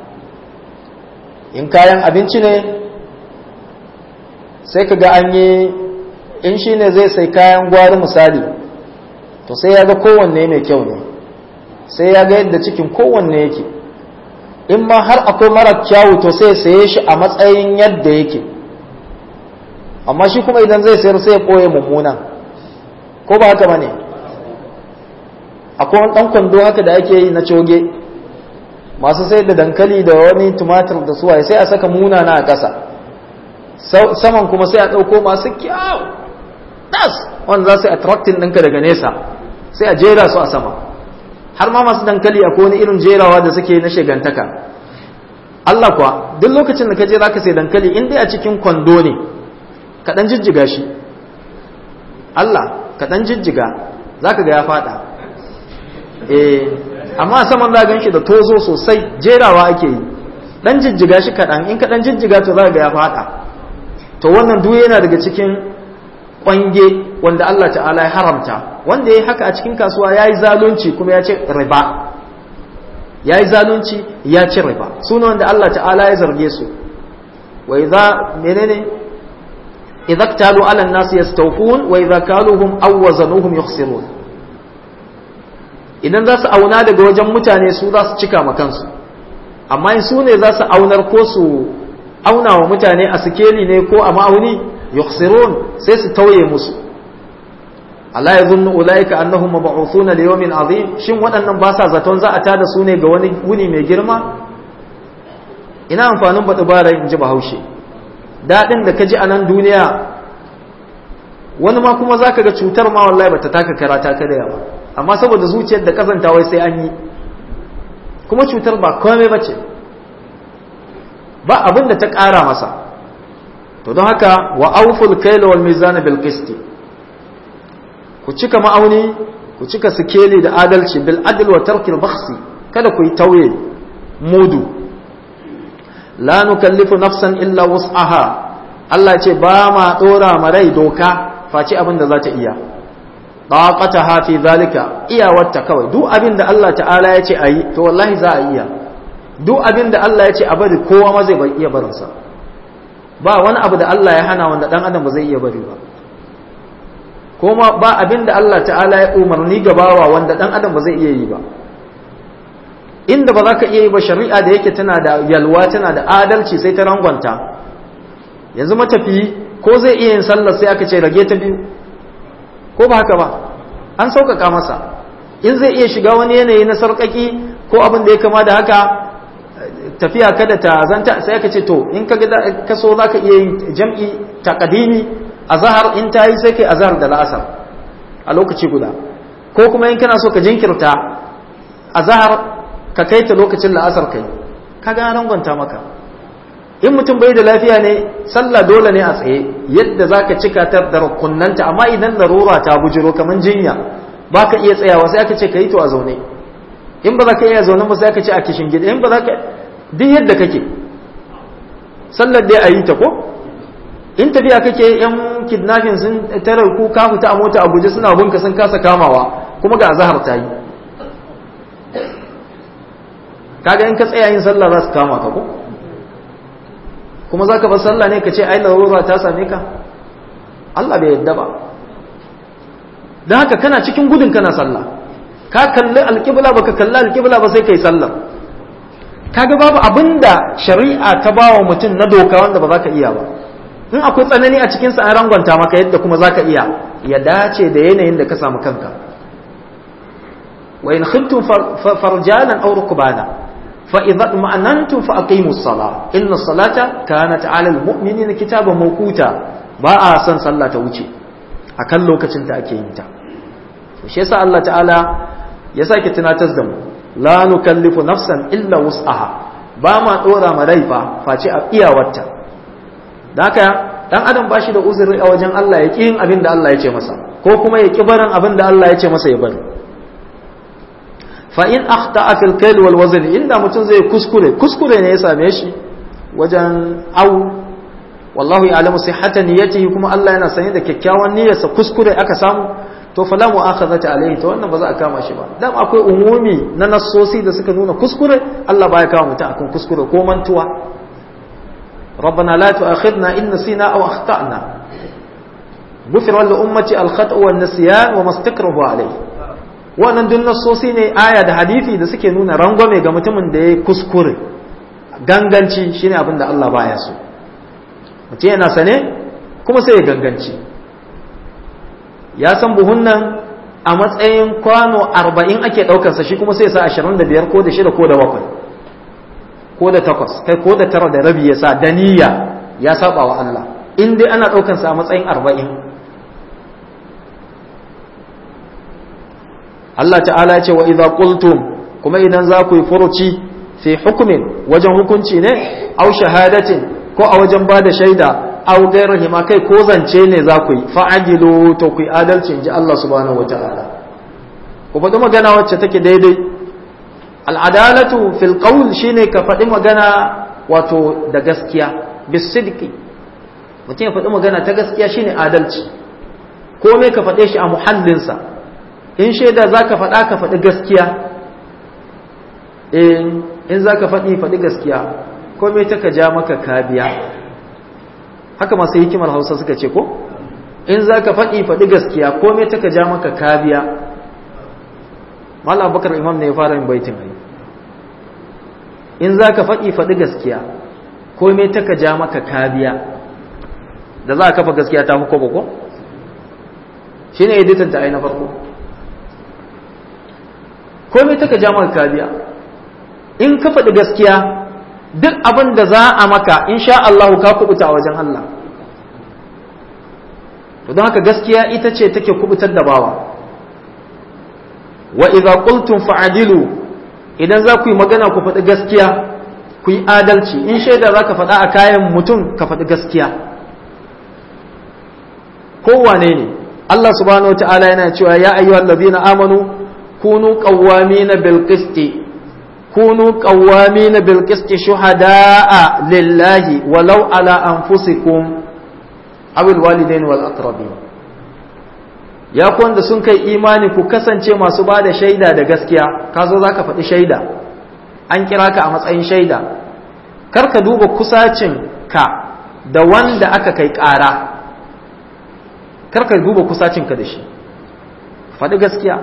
in kayan abinci ne sai ka ga an yi in shi ne zai sai kayan gwari misali to sai ya ga kowanne mai kyau ne sai ya ga yadda cikin kowanne yake in ma har akwai mara kyawu to sai saye shi a matsayin yadda yake amma shi kuma idan zai sayar sai ya ɓoye mummuna ko ba haka ba ne akwai wani ɗan kwando haka da ake yi na coge masu sai da dankali da wani tumatir da suwaye sai a saka munana a ƙasa saman kuma sai a ɗauko masu kyau das wanda za su attracting ɗinka daga nesa sai a jera su a sama har ma masu dankali a wani irin jerawa da suke na shegantaka Allah kuwa duk lokacin da ka je zaka sai dankali in dai a cikin kwando ne ka dan jijjiga shi Allah ka dan jijjiga zaka ga ya fada eh amma saman za gan shi da tozo sosai jerawa ake yi dan jijjiga shi kaɗan in ka dan jijjiga to za ga ya fada to wannan duk yana daga cikin kwange wanda Allah ta'ala ya haramta wanda ya haka a cikin kasuwa ya yi zalunci kuma ya ce riba ya yi zalunci ya ci riba suna wanda Allah ta'ala ya zarge su wa idza menene idza ktalu ala an-nas yastawfun wa idza kaluhum aw wazanuhum yukhsirun idan za su auna daga wajen mutane su za su cika ma kansu amma in su ne za su aunar ko su auna wa mutane a sikeli ne ko a ma'auni yukhsirun sai su tauye musu Allah ya zunnu ulaika annahum mab'uthuna li yawmin azim shin waɗannan ba sa zaton za a tada su ne ga wani wuni mai girma ina amfanin bada bara in ji bahaushe dadin da kaji a nan duniya wani ma kuma zaka ga cutar ma wallahi bata taka karata ka da yawa amma saboda zuciyar da kazanta wai sai an yi kuma cutar ba komai bace ba abin da ta ƙara masa to don haka wa auful kaila wal mizana bil qisti ku cika ma'auni ku cika sikeli da adalci bil adl wa tarkil bakhsi kada ku yi tauye mudu la nukallifu nafsan illa wus'aha Allah ce ba ma dora ma rai doka face abin da za ta iya taqataha fi zalika iyawarta kawai duk abin da Allah ta'ala ya ce ayi to wallahi za a iya duk abin da Allah ya ce a bari kowa ma zai iya barinsa ba wani abu da Allah ya hana wanda dan adam ba zai iya bari ba kuma ba abin da Allah ta'ala ya umarni gabawa wanda dan adam ba zai iya yi ba inda ba za ka iya yi ba shari'a da yake tana da yalwa tana da adalci sai ta rangwanta yanzu matafiyi ko zai iya yin sallar sai aka ce rage ta biyu ko ba haka ba an sauƙaƙa masa in zai iya shiga wani yanayi na sarƙaƙi ko abin da ya kama da haka tafiya kada ta zanta sai aka ce to in ka ka so za ka iya yin jam'i taqdimi azhar in ta yi sai kai azhar da la'asar a lokaci guda ko kuma in kana so ka jinkirta azhar ka kai ta lokacin la'asar kai kaga an rangwanta maka in mutum bai da lafiya ne sallah dole ne a tsaye yadda zaka cika ta da rukunnanta amma idan larura ta bujiro kaman jinya baka iya tsayawa sai aka ce ka yi to a zaune in ba za ka iya zaune ba sai aka ce a kishin gida in ba za ka duk yadda kake sallar dai a yi ta ko in tafiya kake yan kidnapping sun tarar ku ka fita a mota a guje suna bunka sun kasa kamawa kuma ga azahar ta yi kaga in ka tsaya yin sallah za su kama ka ko kuma za ka bar sallah ne ka ce ai larura ta same ka Allah bai yadda ba don haka kana cikin gudun kana sallah ka kalli alƙibla baka kalli alƙibla ba sai kai sallah kaga babu abinda shari'a ta bawa mutum na doka wanda ba za ka iya ba in akwai tsanani a cikinsa an rangwanta maka yadda kuma za ka iya ya dace da yanayin da ka samu kanka wa in khiftum farjalan aw rukbana fa idza ma'anantum fa aqimus sala inna salata kanat 'ala al-mu'minina kitaban mawquta ba a san sallah ta wuce akan lokacin da ake yin ta shi yasa Allah ta'ala ya sake tunatar da mu la nukallifu nafsan illa wus'aha ba ma dora ma rai fa face a iyawarta da haka dan adam ba shi da uzuri a wajen Allah ya yin abin da Allah ya ce masa ko kuma ya ki barin abin da Allah ya ce masa ya bari fa in akhta'a fil kayl wal wazn inda mutum zai kuskure kuskure ne ya same shi wajen au wallahu ya'lamu sihhata niyyatihi kuma Allah yana sanye da kyakkyawan niyyarsa kuskure aka samu to fala mu'akhazata alayhi to wannan ba za a kama shi ba dan akwai umumi na nassosi da suka nuna kuskure Allah baya kama mutum akan kuskure ko mantuwa ربنا لا تؤاخذنا إن نسينا أو أخطأنا غفر لأمتي الخطأ والنسيان وما استكرهوا عليه wannan duk nassosi ne aya da hadisi da suke nuna rangwame ga mutumin da ya kuskure ganganci shine abin da Allah baya so mutum yana sane kuma sai ya ganganci ya san buhun nan a matsayin kwano arba'in ake ɗaukarsa shi kuma sai sa ashirin da biyar ko da shida ko da bakwai ko da takwas kai ko da tara da rabi ya sa da niyya ya saba wa Allah in dai ana ɗaukarsa a matsayin arba'in Allah ta'ala ya ce wa idza qultum kuma idan za ku yi furuci fi hukumin wajen hukunci ne au shahadatin ko a wajen ba da shaida au gairahi ma kai ko zance ne za ku yi fa'ajilu to ku yi adalci in ji Allah subhanahu wata'ala ku faɗi magana wacce take daidai al'adalatu fil qawl shine ka faɗi magana wato da gaskiya bisidqi mutum ya faɗi magana ta gaskiya shine adalci komai ka faɗe shi a muhallinsa in shaida za ka faɗa ka faɗi gaskiya in za ka faɗi faɗi gaskiya komai ta ka ja maka kabiya haka masu hikimar hausa suka ce ko in za ka faɗi faɗi gaskiya komai ta ka ja maka kabiya malam bakar imam ne ya fara yin baitin ai in za ka faɗi faɗi gaskiya komai ta ka ja maka kabiya da za a kafa gaskiya ta fi ko shi ne editan ta ai na farko komai ta ka ja maka kabiya in ka faɗi gaskiya duk abin da za a maka in sha Allah ka kubuta a wajen Allah to don haka gaskiya ita ce take kubutar da bawa wa idza qultum fa'dilu idan za ku yi magana ku faɗi gaskiya ku yi adalci in shaida za ka faɗa a kayan mutum ka faɗi gaskiya kowane ne Allah subhanahu wa ta'ala yana cewa ya ayyuhal ladina amanu kunu qawwamina bil qisti kunu qawwamina bil qisti shuhada'a lillahi walau ala anfusikum aw al walidain wal aqrabin ya ku wanda sun kai imani ku kasance masu ba da shaida da gaskiya ka zo zaka faɗi shaida an kira ka a matsayin shaida kar ka duba kusacin ka da wanda aka kai ƙara kar ka duba kusacin ka da shi faɗi gaskiya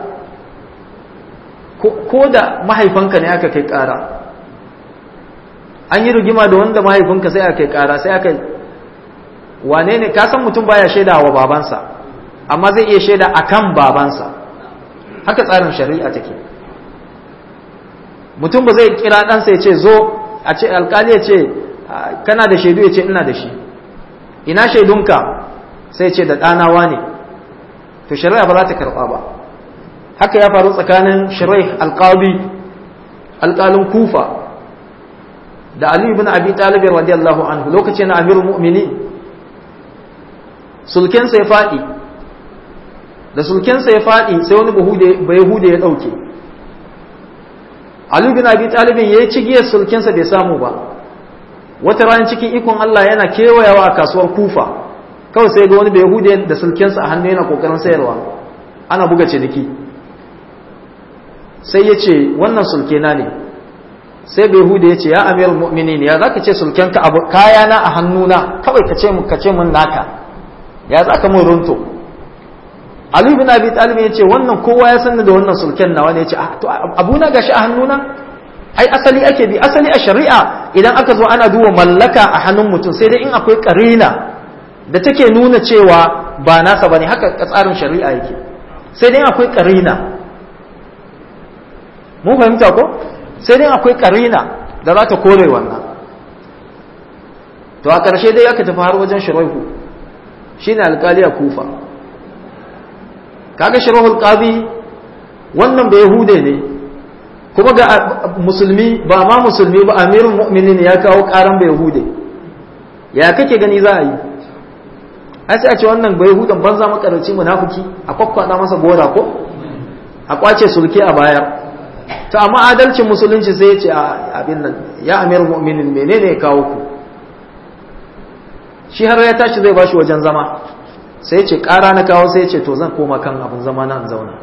ko da mahaifinka ne aka kai ƙara an yi rigima da wanda mahaifinka sai aka kai ƙara sai aka wane ne ka san mutum baya shaida wa babansa amma zai iya shaida akan babansa haka tsarin shari'a take mutum ba zai kira ɗansa ya ce zo a ce alkali ya ce kana da shaidu ya ce ina da shi ina shaidunka sai ce da ɗanawa ne to shari'a ba za ta karɓa ba haka ya faru tsakanin shirai alƙali alƙalin kufa da ali ibn abi talib radiyallahu anhu lokacin na amirul mu'minin sulkensa ya faɗi da sulkensa ya faɗi sai wani bayahude ya ɗauke Ali bin Abi Talibin ya yi cigiyar sulkensa bai samu ba wata ranar cikin ikon Allah yana kewayawa a kasuwar kufa kawai sai ga wani bayahude da sulkensa a hannu yana kokarin sayarwa ana buga ciniki sai ya ce wannan sulkena ne sai bayahude ya ce ya amirul mu'minin ya zaka ce sulkenka abu kayana a hannuna kawai ka ce mun ka ce mun naka ya zaka mun runto Ali bin Abi Talib ya ce wannan kowa ya sanni da wannan sulken nawa ne ya ce to abuna gashi a hannuna ai asali ake bi asali a shari'a idan aka zo ana duba mallaka a hannun mutum sai dai in akwai karina da take nuna cewa ba nasa bane haka tsarin shari'a yake sai dai akwai karina mun fahimta ko sai dai akwai karina da za ta kore wannan to a ƙarshe dai aka tafi har wajen shiraihu shine alƙali a kufa kaga shirahul qadi wannan bai yahude ne kuma ga musulmi ba ma musulmi ba amirul mu'minin ya kawo karan bai yahude ya kake gani za a yi ai sai a ce wannan bai hudan banza makarci munafiki a kwakwada masa gora ko a kwace sulke a baya to amma adalcin musulunci sai ya ce abin nan ya amir mu'minin menene ya kawo ku shi har ya tashi zai bashi wajen zama sai ya ce ƙara na kawo sai ya ce to zan koma kan abin zama na in zauna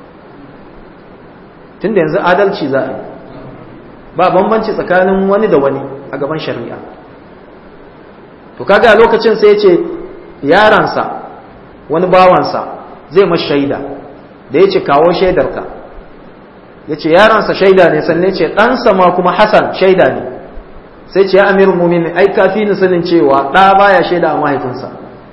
tunda yanzu adalci za a yi ba bambanci tsakanin wani da wani a gaban shari'a to kaga a lokacin sai ya ce yaransa wani bawansa zai mashi shaida da ya ce kawo shaidarka ya ce yaransa shaida ne sannan ce ɗansa ma kuma hasan shaida ne sai ce ya amirin mumini ai kafi ni sanin cewa ɗa baya shaida a mahaifinsa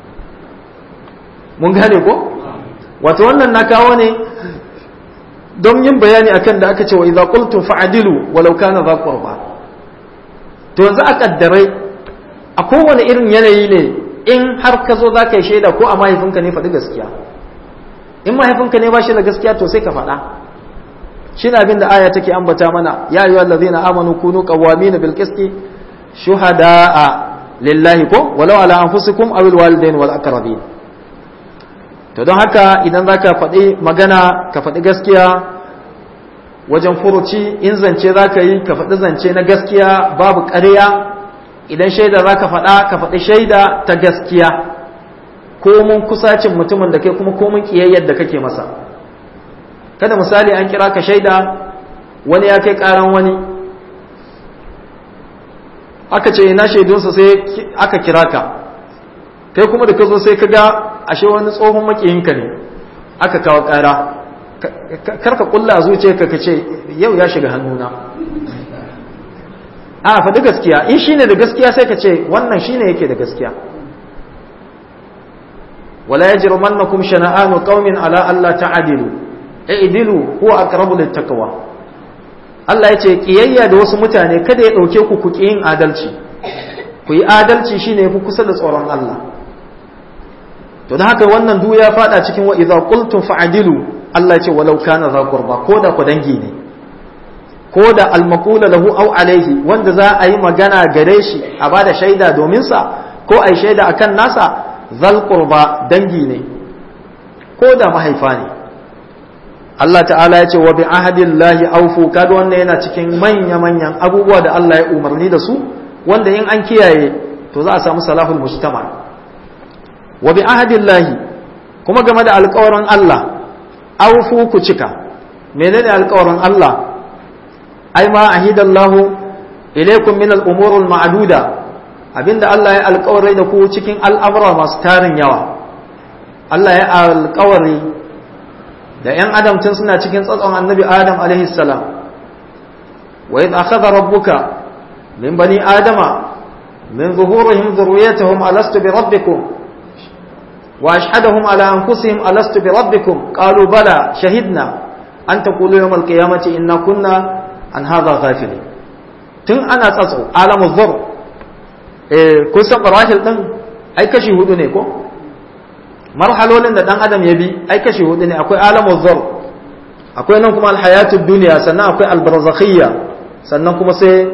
mun gane ko wato wannan na kawo ne don yin bayani akan da aka ce wa idza qultum fa'dilu walau kana dha qurba to yanzu a kaddarai a kowane irin yanayi ne in har ka zo za ka yi shaida ko a mahaifinka ne faɗi gaskiya in mahaifinka ne ba shi da gaskiya to sai ka faɗa shi na abin da aya take ambata mana ya yi wallazi na amanu kunu qawwamina bil qisti shuhada'a lillahi ko walau ala anfusikum aw al walidain wal aqrabin to don haka idan zaka faɗi magana ka faɗi gaskiya wajen furuci in zance zaka yi ka faɗi zance na gaskiya babu ƙarya idan shaida za ka faɗa ka faɗi shaida ta gaskiya komun kusacin mutumin da kai kuma komun ƙiyayyar da kake masa kada misali an kira ka shaida wani ya kai ƙaran wani aka ce ina shaidunsa sai aka kira ka kai kuma da ka zo sai ka ga ashe wani tsohon makiyinka ne aka kawo ƙara karka kulla a zuciyarka ka ce yau ya shiga hannuna a faɗi gaskiya in shi ne da gaskiya sai ka ce wannan shi ne yake da gaskiya wala ya jiru mannakum shana'anu qaumin ala Allah ta'adilu i'dilu huwa aqrabu littaqwa Allah ya ce kiyayya da wasu mutane kada ya dauke ku ku yin adalci ku yi adalci shine yafi kusa da tsoron Allah to da haka wannan duk ya fada cikin wa idza qultum fa'dilu Allah ya ce walau kana za qurba ko da ku dangi ne ko da almakula lahu au alaihi wanda za a yi magana gare shi a bada shaida domin sa ko a yi shaida akan nasa zal qurba dangi ne ko da mahaifa ne Allah ta'ala ya ce wa bi ahadillahi aufu kaga wannan yana cikin manya manyan abubuwa da Allah ya umarni da su wanda in an kiyaye to za a samu salahul mujtama wa bi ahadillahi kuma game da alƙawarin Allah aufu ku cika menene alƙawarin Allah ai ma ahidallahu ilaikum min al-umur al-ma'duda abinda Allah ya alƙawari da ku cikin al'amura masu tarin yawa Allah ya alƙawari da ‘yan adam tun suna cikin tsatson annabi Adam alaihi salam wa idh akhadha rabbuka min bani adama min zuhurihim dhurriyyatahum alastu bi rabbikum wa ashhadahum ala anfusihim alastu bi rabbikum qalu bala shahidna an taqulu yawm al-qiyamati inna kunna an haza ghafili tun ana tsatso alamu zur eh kun san barahil din ai kashi hudu ne ko marhalolin da dan adam ya bi ai kashi hudu ne akwai alamu zur akwai nan kuma alhayatud dunya sannan akwai albarzakhiyya sannan kuma sai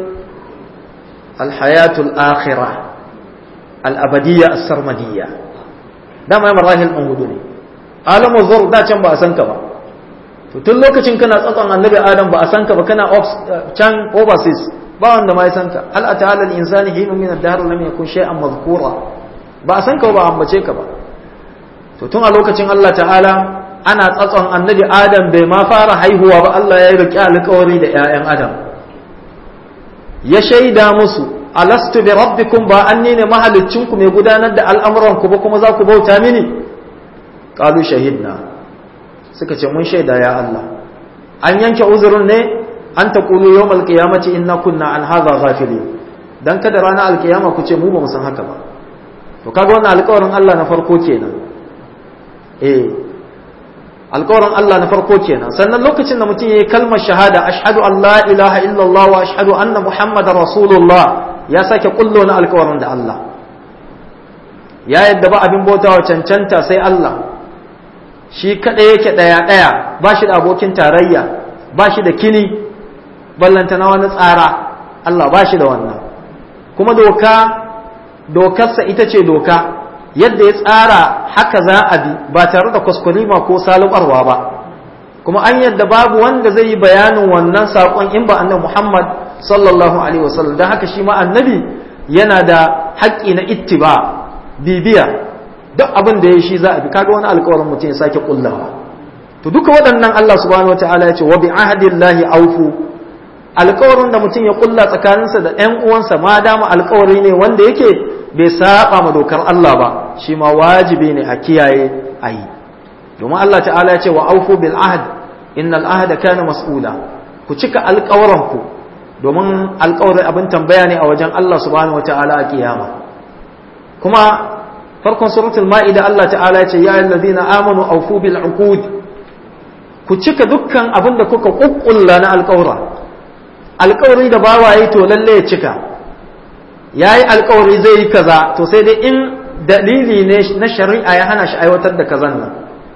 alhayatul akhirah al-abadiyya as-sarmadiyya dama marahil din hudu ne alamu zur da can ba a san ka ba to tun lokacin kana tsatson annabi adam ba a san ka ba kana can overseas ba wanda ma ya san ka hal ata'ala al-insani hinu min ad-dahr lam yakun shay'an madhkura ba a san ka ba ambace ka ba to tun a lokacin Allah ta'ala ana tsatson annabi adam bai ma fara haihuwa ba Allah ya yi riƙe alƙawari da ƴaƴan adam ya shaida musu alastu bi rabbikum ba anni ne mahaliccinku mai gudanar da al'amuran ku ba kuma za ku bauta mini qalu shahidna suka ce mun shaida ya Allah an yanke uzurin ne an ta kulu yau malkiyamaci inna kunna an haza ghafili dan kada rana alkiyama ku ce mu ba mu san haka ba to kaga wannan alƙawarin Allah na farko kenan eh alƙawarin Allah na farko kenan sannan lokacin da mutum yayi kalmar shahada ashhadu an la ilaha illallah wa ashhadu anna muhammadar rasulullah ya sake kullo na alƙawarin da Allah ya yadda ba abin bautawa cancanta sai Allah shi kaɗai yake ɗaya-ɗaya ba shi da abokin tarayya ba shi da kini ballanta na wani tsara Allah ba shi da wannan kuma doka dokarsa ita ce doka yadda ya tsara haka za a bi ba tare da kuskurima ko salubarwa ba kuma an yadda babu wanda zai yi bayanin wannan saƙon in ba annabi Muhammad sallallahu alaihi wasallam don haka shi ma annabi yana da haƙƙi na ittiba bibiya duk abin da ya shi za a bi kaga wani alƙawarin mutum ya sake kullawa to duka waɗannan Allah subhanahu wataala ya ce wa bi ahdillahi awfu alƙawarin da mutum ya kulla tsakaninsa da ɗan uwansa ma dama alƙawari ne wanda yake bai saba ma dokar Allah ba shi ma wajibi ne a kiyaye a yi domin Allah ta'ala ya ce wa aufu bil ahd innal ahda kana mas'ula ku cika alƙawaranku domin alƙawarin abin tambaya ne a wajen Allah subhanahu wata'ala a kiyama kuma farkon suratul ma'ida Allah ta'ala ya ce ya ayyuhallazina amanu aufu bil uqud ku cika dukkan abin da kuka kukkulla na alƙawra alƙawari da bawaye to lalle ya cika yayi alƙawari zai yi kaza to sai dai in dalili ne na shari'a ya hana shi aiwatar da kazan nan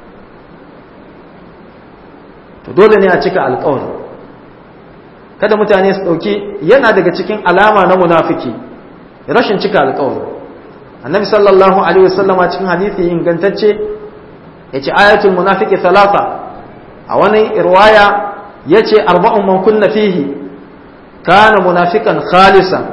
to dole ne a cika alƙawari kada mutane su ɗauki yana daga cikin alama na munafiki rashin cika alƙawari annabi sallallahu alaihi wasallam a cikin hadisi ingantacce yace ayatul munafiki thalatha a wani riwaya yace arba'un man kunna fihi kana munafikan khalisan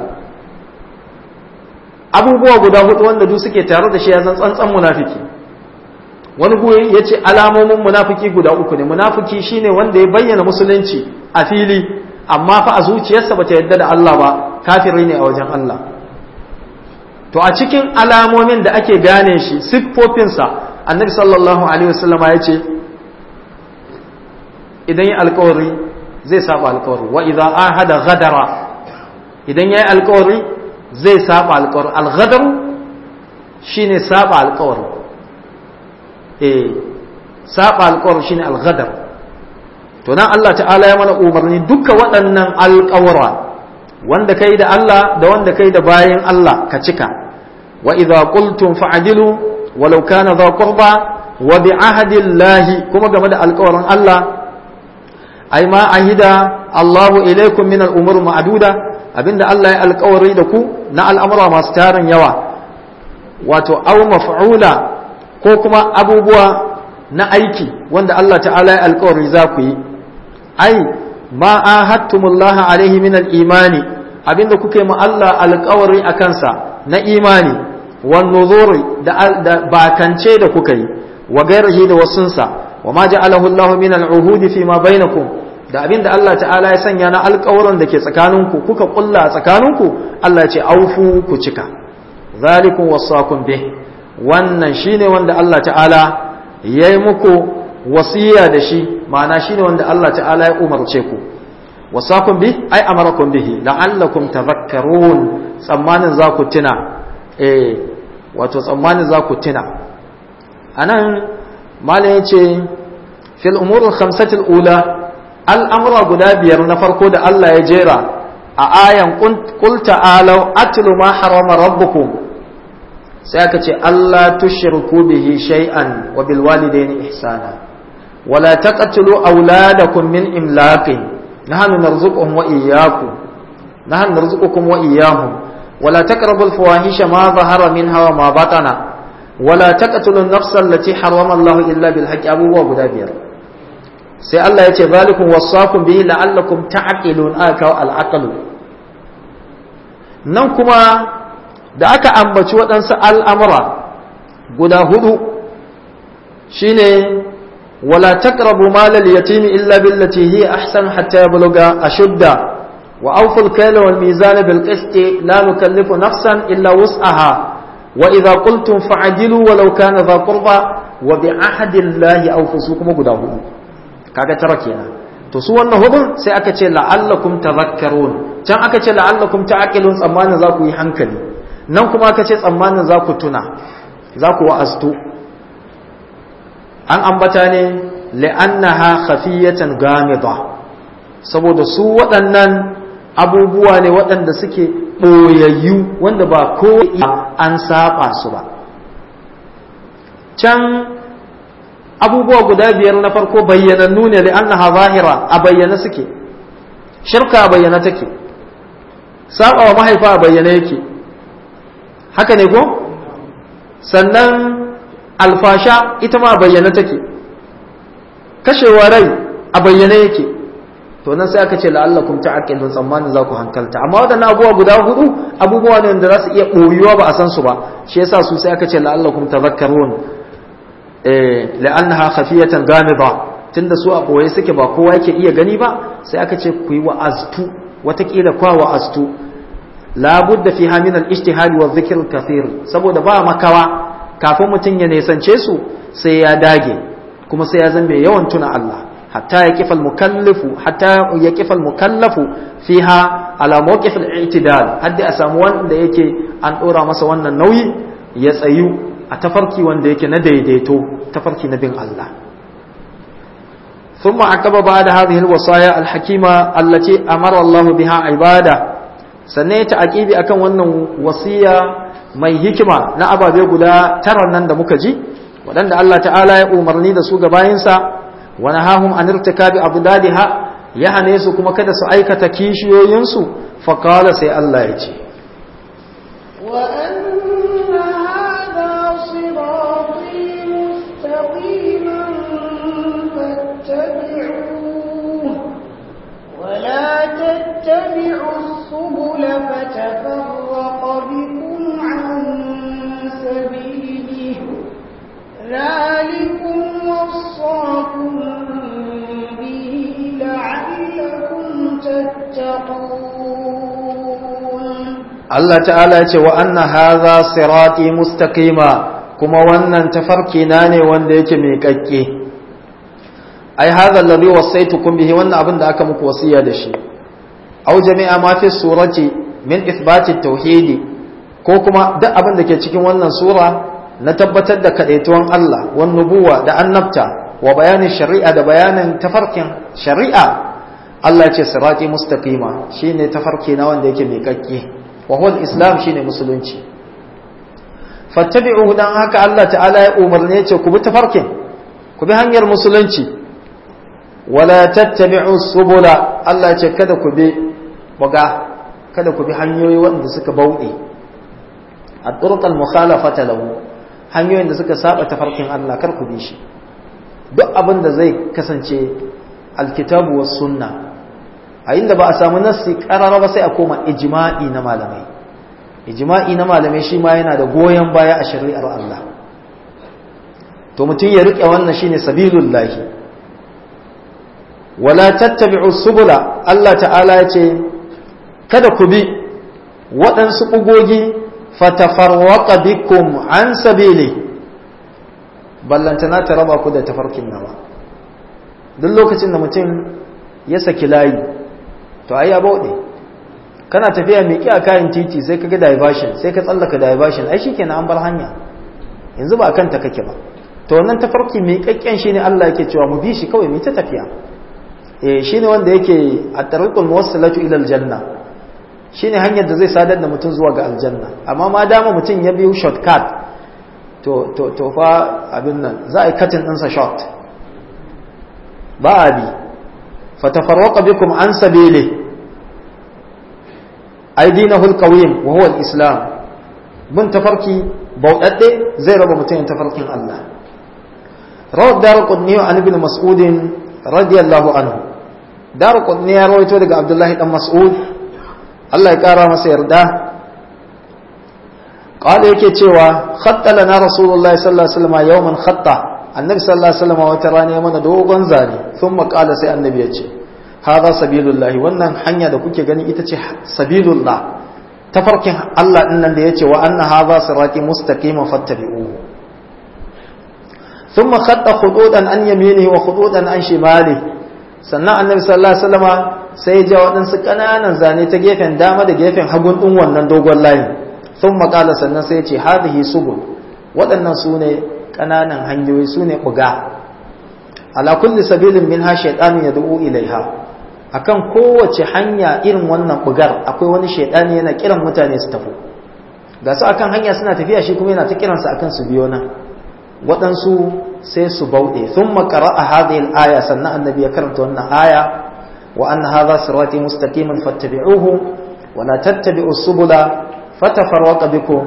abubuwa guda hudu wanda duk suke tare da shi ya zan tsantsan munafiki wani guri ya ce alamomin munafiki guda uku ne munafiki shine wanda ya bayyana musulunci a fili amma fa a zuciyarsa bata yadda da Allah ba kafiri ne a wajen Allah to a cikin alamomin da ake gane shi siffofinsa annabi sallallahu alaihi wasallama ya ce idan yi alkawari zai saba alkawari wa idza ahada ghadara idan yayi alkawari zai saba alkawari alghadaru shine saba alkawari eh saba alkawari shine alghadar to nan Allah ta'ala ya mana umarni duka waɗannan alkawara wanda kai da Allah da wanda kai da bayan Allah ka cika wa idza qultum fa'dilu walau kana dha qurba wa bi ahdillahi kuma game da alkawarin Allah ai ma ahida Allahu ilaikum min al-umur ma'duda abinda Allah ya alkawari da ku na al'amura masu tarin yawa wato aw maf'ula ko kuma abubuwa na aiki wanda Allah ta'ala ya alkawari za ku yi ai ma ahadtumullah alaihi min al-imani abinda kuke ma Allah alkawari a kansa na imani wan nuzuri da bakance da kuka yi wa gairihi da wasunsa wa ma ja'alahu Allah min al-uhudi fi ma bainakum da abin da Allah ta'ala ya sanya na alƙawuran da ke tsakaninku kuka ƙulla a tsakaninku Allah ce aufu ku cika zalikun wasakun bih wannan shine wanda Allah ta'ala ya yi muku wasiya da shi ma'ana shine wanda Allah ta'ala ya umarce ku wasakun bih ai amarakum bihi la'allakum tadhakkarun tsammanin za ku tuna eh wato tsammanin za ku tuna anan malam yace fil umur al-khamsati al-ula al'amura guda biyar na farko da Allah ya jera a ayan ƙul ta'alau atlu ma harama rabbukum sai aka ce Allah tushirku bihi shay'an wa bil walidaini ihsana wala taqtulu auladakum min imlaqin nahnu narzuquhum wa iyyakum nahnu narzuqukum wa iyyahum wala taqrabul fawahisha ma zahara minha wa ma batana wala taqtulu an-nafsa allati harrama Allah illa bil haqqi abubuwa guda biyar sai Allah ya ce zalikun wasakum bihi la'allakum ta'qilun aka al'aqlu nan kuma da aka ambaci waɗansu al'amura guda hudu shine wala taqrabu mal al-yatimi illa billati hiya ahsan hatta yablugha ashudda wa awfu al-kayla wal mizana bil qisti la nukallifu nafsan illa wus'aha wa idha qultum fa'dilu walau kana dha qurba wa bi ahdi allahi awfu kuma guda hudu kaga tara kenan to su wannan hudun sai aka ce la'allakum tadhakkarun can aka ce la'allakum ta'qilun tsammanin za ku yi hankali nan kuma aka ce tsammanin za ku tuna za ku wa'aztu an ambata ne li'annaha khafiyatan gamida saboda su waɗannan abubuwa ne waɗanda suke ɓoyayyu wanda ba ko an saba su ba can abubuwa guda biyar na farko bayyanannu ne da annaha zahira a bayyana suke shirka a bayyana take saba wa mahaifa a bayyana yake haka ne ko sannan alfasha ita ma bayyana take kashewa rai a bayyane yake to nan sai aka ce la'allakum ta'aqilun tsammanin za ku hankalta amma wadannan abubuwa guda hudu abubuwa ne wanda za su iya boyuwa ba a san su ba shi yasa su sai aka ce la'allakum tadhakkarun eh la'annaha khafiyatan ghamida tunda su a boye suke ba kowa yake iya gani ba sai aka ce ku yi wa'aztu watakila kwa wa'aztu la budda fiha min al-ijtihad wa dhikr al-kathir saboda ba makawa kafin mutun ya nesance su sai ya dage kuma sai ya zambe yawan tuna Allah hatta ya kifa al-mukallafu hatta ya kifa al-mukallafu fiha ala mawqif al-i'tidal hadda a samu wanda yake an dora masa wannan nauyi ya tsayu a tafarki wanda yake na daidaito tafarki na bin Allah ثم عقب بعد هذه الوصايا الحكيمة التي أمر الله بها عباده sannan ya ta'aqibi akan wannan wasiya mai hikima na ababe guda tara nan da muka ji waɗanda Allah ta'ala ya umarni da su ga bayinsa wa nahahum an irtikabi abdadiha ya hane su kuma kada su aikata kishiyoyinsu fa qala sai Allah ya ce wa anna hadha sirati mustaqiman fattabi'uhu wa la tattabi'u السبل فتفرق بكم عن سبيله ذلكم وصاكم به لعلكم تتقون الله تعالى وأن هذا صراطي مستقيما kuma wannan tafarki na ne wanda yake mai kakke ai hadha alladhi wasaitukum bihi wannan abin da aka muku wasiya da shi aw jami'a ma fi surati min ithbati tauhidi ko kuma duk abin da ke cikin wannan sura na tabbatar da kadaituwan Allah wan nubuwa da annabta wa bayanin shari'a da bayanin tafarkin shari'a Allah ya ce sirati mustaqima shine tafarki na wanda yake miƙaƙƙe wa huwa islam shine musulunci fattabi'uhu dan haka Allah ta'ala ya umarne ya ce ku bi tafarkin ku bi hanyar musulunci wala tattabi'u subula Allah ya ce kada ku bi waga kada ku bi hanyoyi wanda suka bauɗe a turqal mukhalafata lahu hanyoyin da suka saba tafarkin Allah kar ku bi shi duk abin da zai kasance alkitabu was sunna a inda ba a samu nassi karara ba sai a koma ijma'i na malamai ijma'i na malamai shi ma yana da goyon baya a shari'ar Allah to mutum ya rike wannan shine sabilullahi wala tattabi'u subula Allah ta'ala ya ce kada ku bi waɗansu ɓugogi fatafarwaqa bikum an sabili ballantana ta raba ku da tafarkin nawa duk lokacin da mutum ya saki layi to ai ya bauɗe kana tafiya mai a kayan titi sai ka ga diversion sai ka tsallaka diversion ai shikenan an bar hanya yanzu ba akan ta kake ba to wannan tafarki mai kakken shine Allah yake cewa mu bi shi kawai mu ta tafiya eh shine wanda yake at-tariqul muwassilatu ila al-janna shine hanyar da zai sadar da mutum zuwa ga aljanna amma ma dama mutum ya biyo shortcut to to to fa abin nan za a yi katin ɗinsa short ba a bi fatafarwaqa bikum an sabili aidinahu alqawim wa huwa alislam bin tafarki bauɗaɗɗe zai raba mutum yin tafarkin Allah rawad darqutni an ibn mas'ud radiyallahu anhu darqutni ya rawaito daga abdullahi dan mas'ud Allah ya kara masa yarda qala yake cewa khatta lana rasulullahi sallallahu alaihi wasallam yawman khatta annabi sallallahu alaihi wasallam wata rana ya mana dogon zane thumma qala sai annabi ya ce hadha sabilullahi wannan hanya da kuke gani ita ce sabilullah tafarkin Allah din nan da yace wa anna hadha sirati mustaqiman fattabi'uhu thumma khatta khududan an yaminihi wa khududan an shimalihi sannan annabi sallallahu alaihi wasallam sai ya ja waɗansu ƙananan zane ta gefen dama da gefen hagun ɗin wannan dogon layin sun makala sannan sai ya ce hadihi subul waɗannan su ne ƙananan hanyoyi su ne buga ala kulli sabilin min ha shaiɗanu ya du'u ilaiha akan kowace hanya irin wannan bugar akwai wani shaiɗani yana kiran mutane su tafi ga su akan hanya suna tafiya shi kuma yana ta kiransu akan su biyo nan waɗansu sai su bauɗe sun makara a hadhihi aya sannan annabi ya karanta wannan aya wa anna hadha sirati mustaqiman fattabi'uhu wa la tattabi'us subula fatafarraqa bikum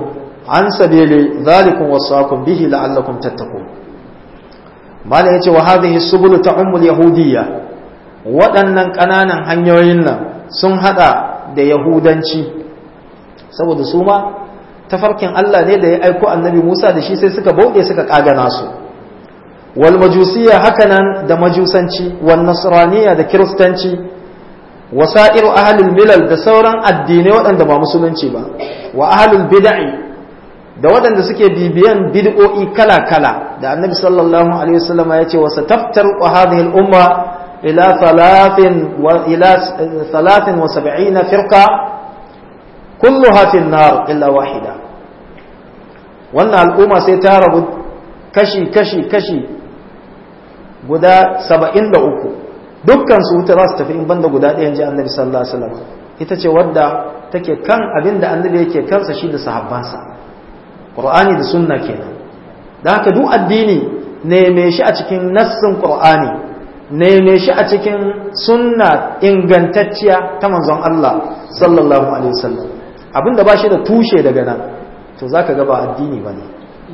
an sabili zalikum wasaqum bihi la'allakum tattaqun mala yace wa hadhihi subul ta'ummul yahudiyya waɗannan ƙananan hanyoyin nan sun hada da yahudanci saboda su ma tafarkin Allah ne da ya aiko annabi Musa da shi sai suka bauɗe suka kagana su wal majusiyya hakanan da majusanci wal nasraniyya da kiristanci wasa'iru ahlul milal da sauran addinai waɗanda ba musulunci ba wa ahlul bid'i da waɗanda suke bibiyan bid'o'i kala-kala da annabi sallallahu alaihi wasallam ya ce wasa taftar wa hadhihi al-umma ila thalathin wa ila thalathin wa sab'ina firqa kulluha fi an-nar illa wahida wannan al'umma sai ta rabu kashi kashi kashi guda 73 dukkan su wuta za su tafi in banda guda ɗayan ji annabi sallallahu alaihi wasallam ita ce wadda take kan abin da annabi yake kansa shi da sahabbansa qur'ani da sunna kenan da haka duk addini neme shi a cikin nassin qur'ani neme shi a cikin sunna ingantacciya ta manzon Allah sallallahu alaihi wasallam abinda ba shi da tushe daga nan to zaka ga ba addini bane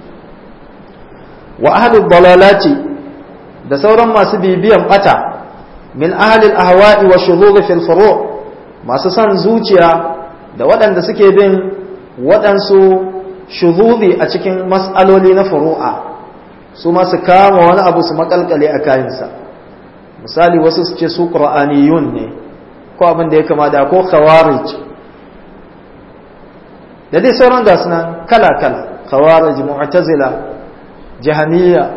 wa ahlul dalalati da sauran masu bibiyan bata min ahlil ahwa'i wa shuzugh fil furu' masu son zuciya da waɗanda suke bin waɗansu shuzuzi a cikin mas'aloli na furu'a su ma su kama wani abu su makalkale a kayansa misali wasu su ce su qur'aniyun ne ko abin da ya kama da ko khawarij da dai sauran gasu nan kala kala khawarij mu'tazila jahamiyya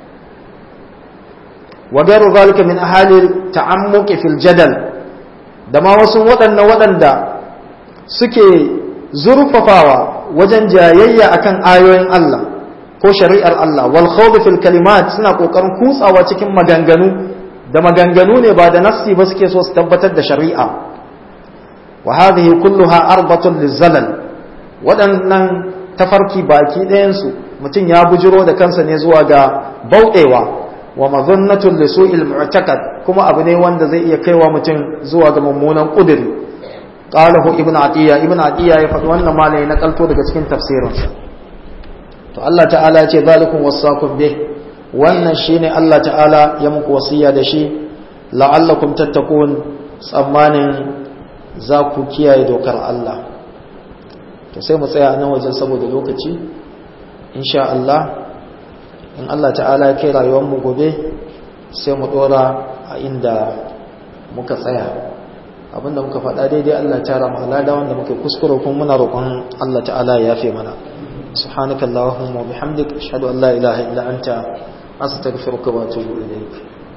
وغير ذلك من أهل التعمق في الجدل da ma wasu waɗannan waɗanda suke zurfafawa wajen jayayya akan ayoyin Allah ko shari'ar Allah wal khawd fil kalimat suna kokarin kutsawa cikin maganganu da maganganu ne ba da nassi ba suke so su tabbatar da shari'a wa hadhihi kulluha arbatun lizalal waɗannan tafarki baki ɗayan su mutum ya bujiro da kansa ne zuwa ga bauɗewa wa mazannatun li su'il mu'takad kuma abu ne wanda zai iya kaiwa mutum zuwa ga mummunan kudiri qalahu ibnu atiya ibnu atiya ya faɗi wannan malai na kalto daga cikin tafsirinsa to Allah ta'ala ya ce zalikum wasaqum bih wannan shine Allah ta'ala ya muku wasiya da shi la'allakum tattaqun tsammanin za ku kiyaye dokar Allah to sai mu tsaya nan wajen saboda lokaci insha Allah in Allah ta'ala ya kai rayuwarmu gobe sai mu dora a inda muka tsaya abinda muka faɗa daidai Allah ta rama alada wanda muka kuskure kuma muna roƙon Allah ta'ala ya yafe mana subhanaka allahumma wa bihamdik ashhadu an la ilaha illa anta astaghfiruka wa atubu ilayk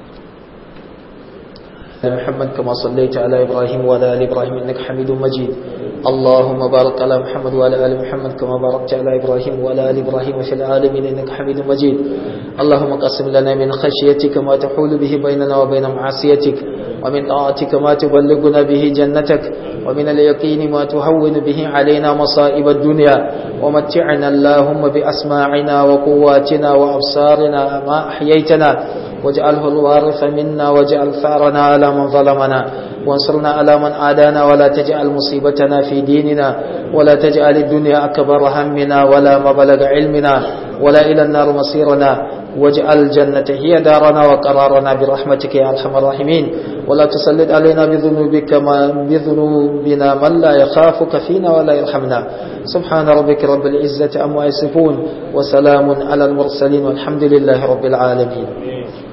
محمد كما صليت على إبراهيم وعلى آل إبراهيم إنك حميد مجيد اللهم بارك على محمد وعلى آل محمد كما باركت على إبراهيم وعلى آل إبراهيم في العالمين إنك حميد مجيد اللهم قسم لنا من خشيتك ما تحول به بيننا وبين معصيتك ومن طاعتك ما تبلغنا به جنتك ومن اليقين ما تهون به علينا مصائب الدنيا ومتعنا اللهم بأسماعنا وقواتنا وأبصارنا ما أحييتنا واجعله الوارث منا واجعل ثارنا على من ظلمنا وانصرنا على من عادانا ولا تجعل مصيبتنا في ديننا ولا تجعل الدنيا أكبر همنا ولا مبلغ علمنا ولا إلى النار مصيرنا واجعل الجنة هي دارنا وقرارنا برحمتك يا أرحم الراحمين ولا تسلط علينا بذنوبك ما بذنوبنا من لا يخافك فينا ولا يرحمنا سبحان ربك رب العزة أما يصفون وسلام على المرسلين والحمد لله رب العالمين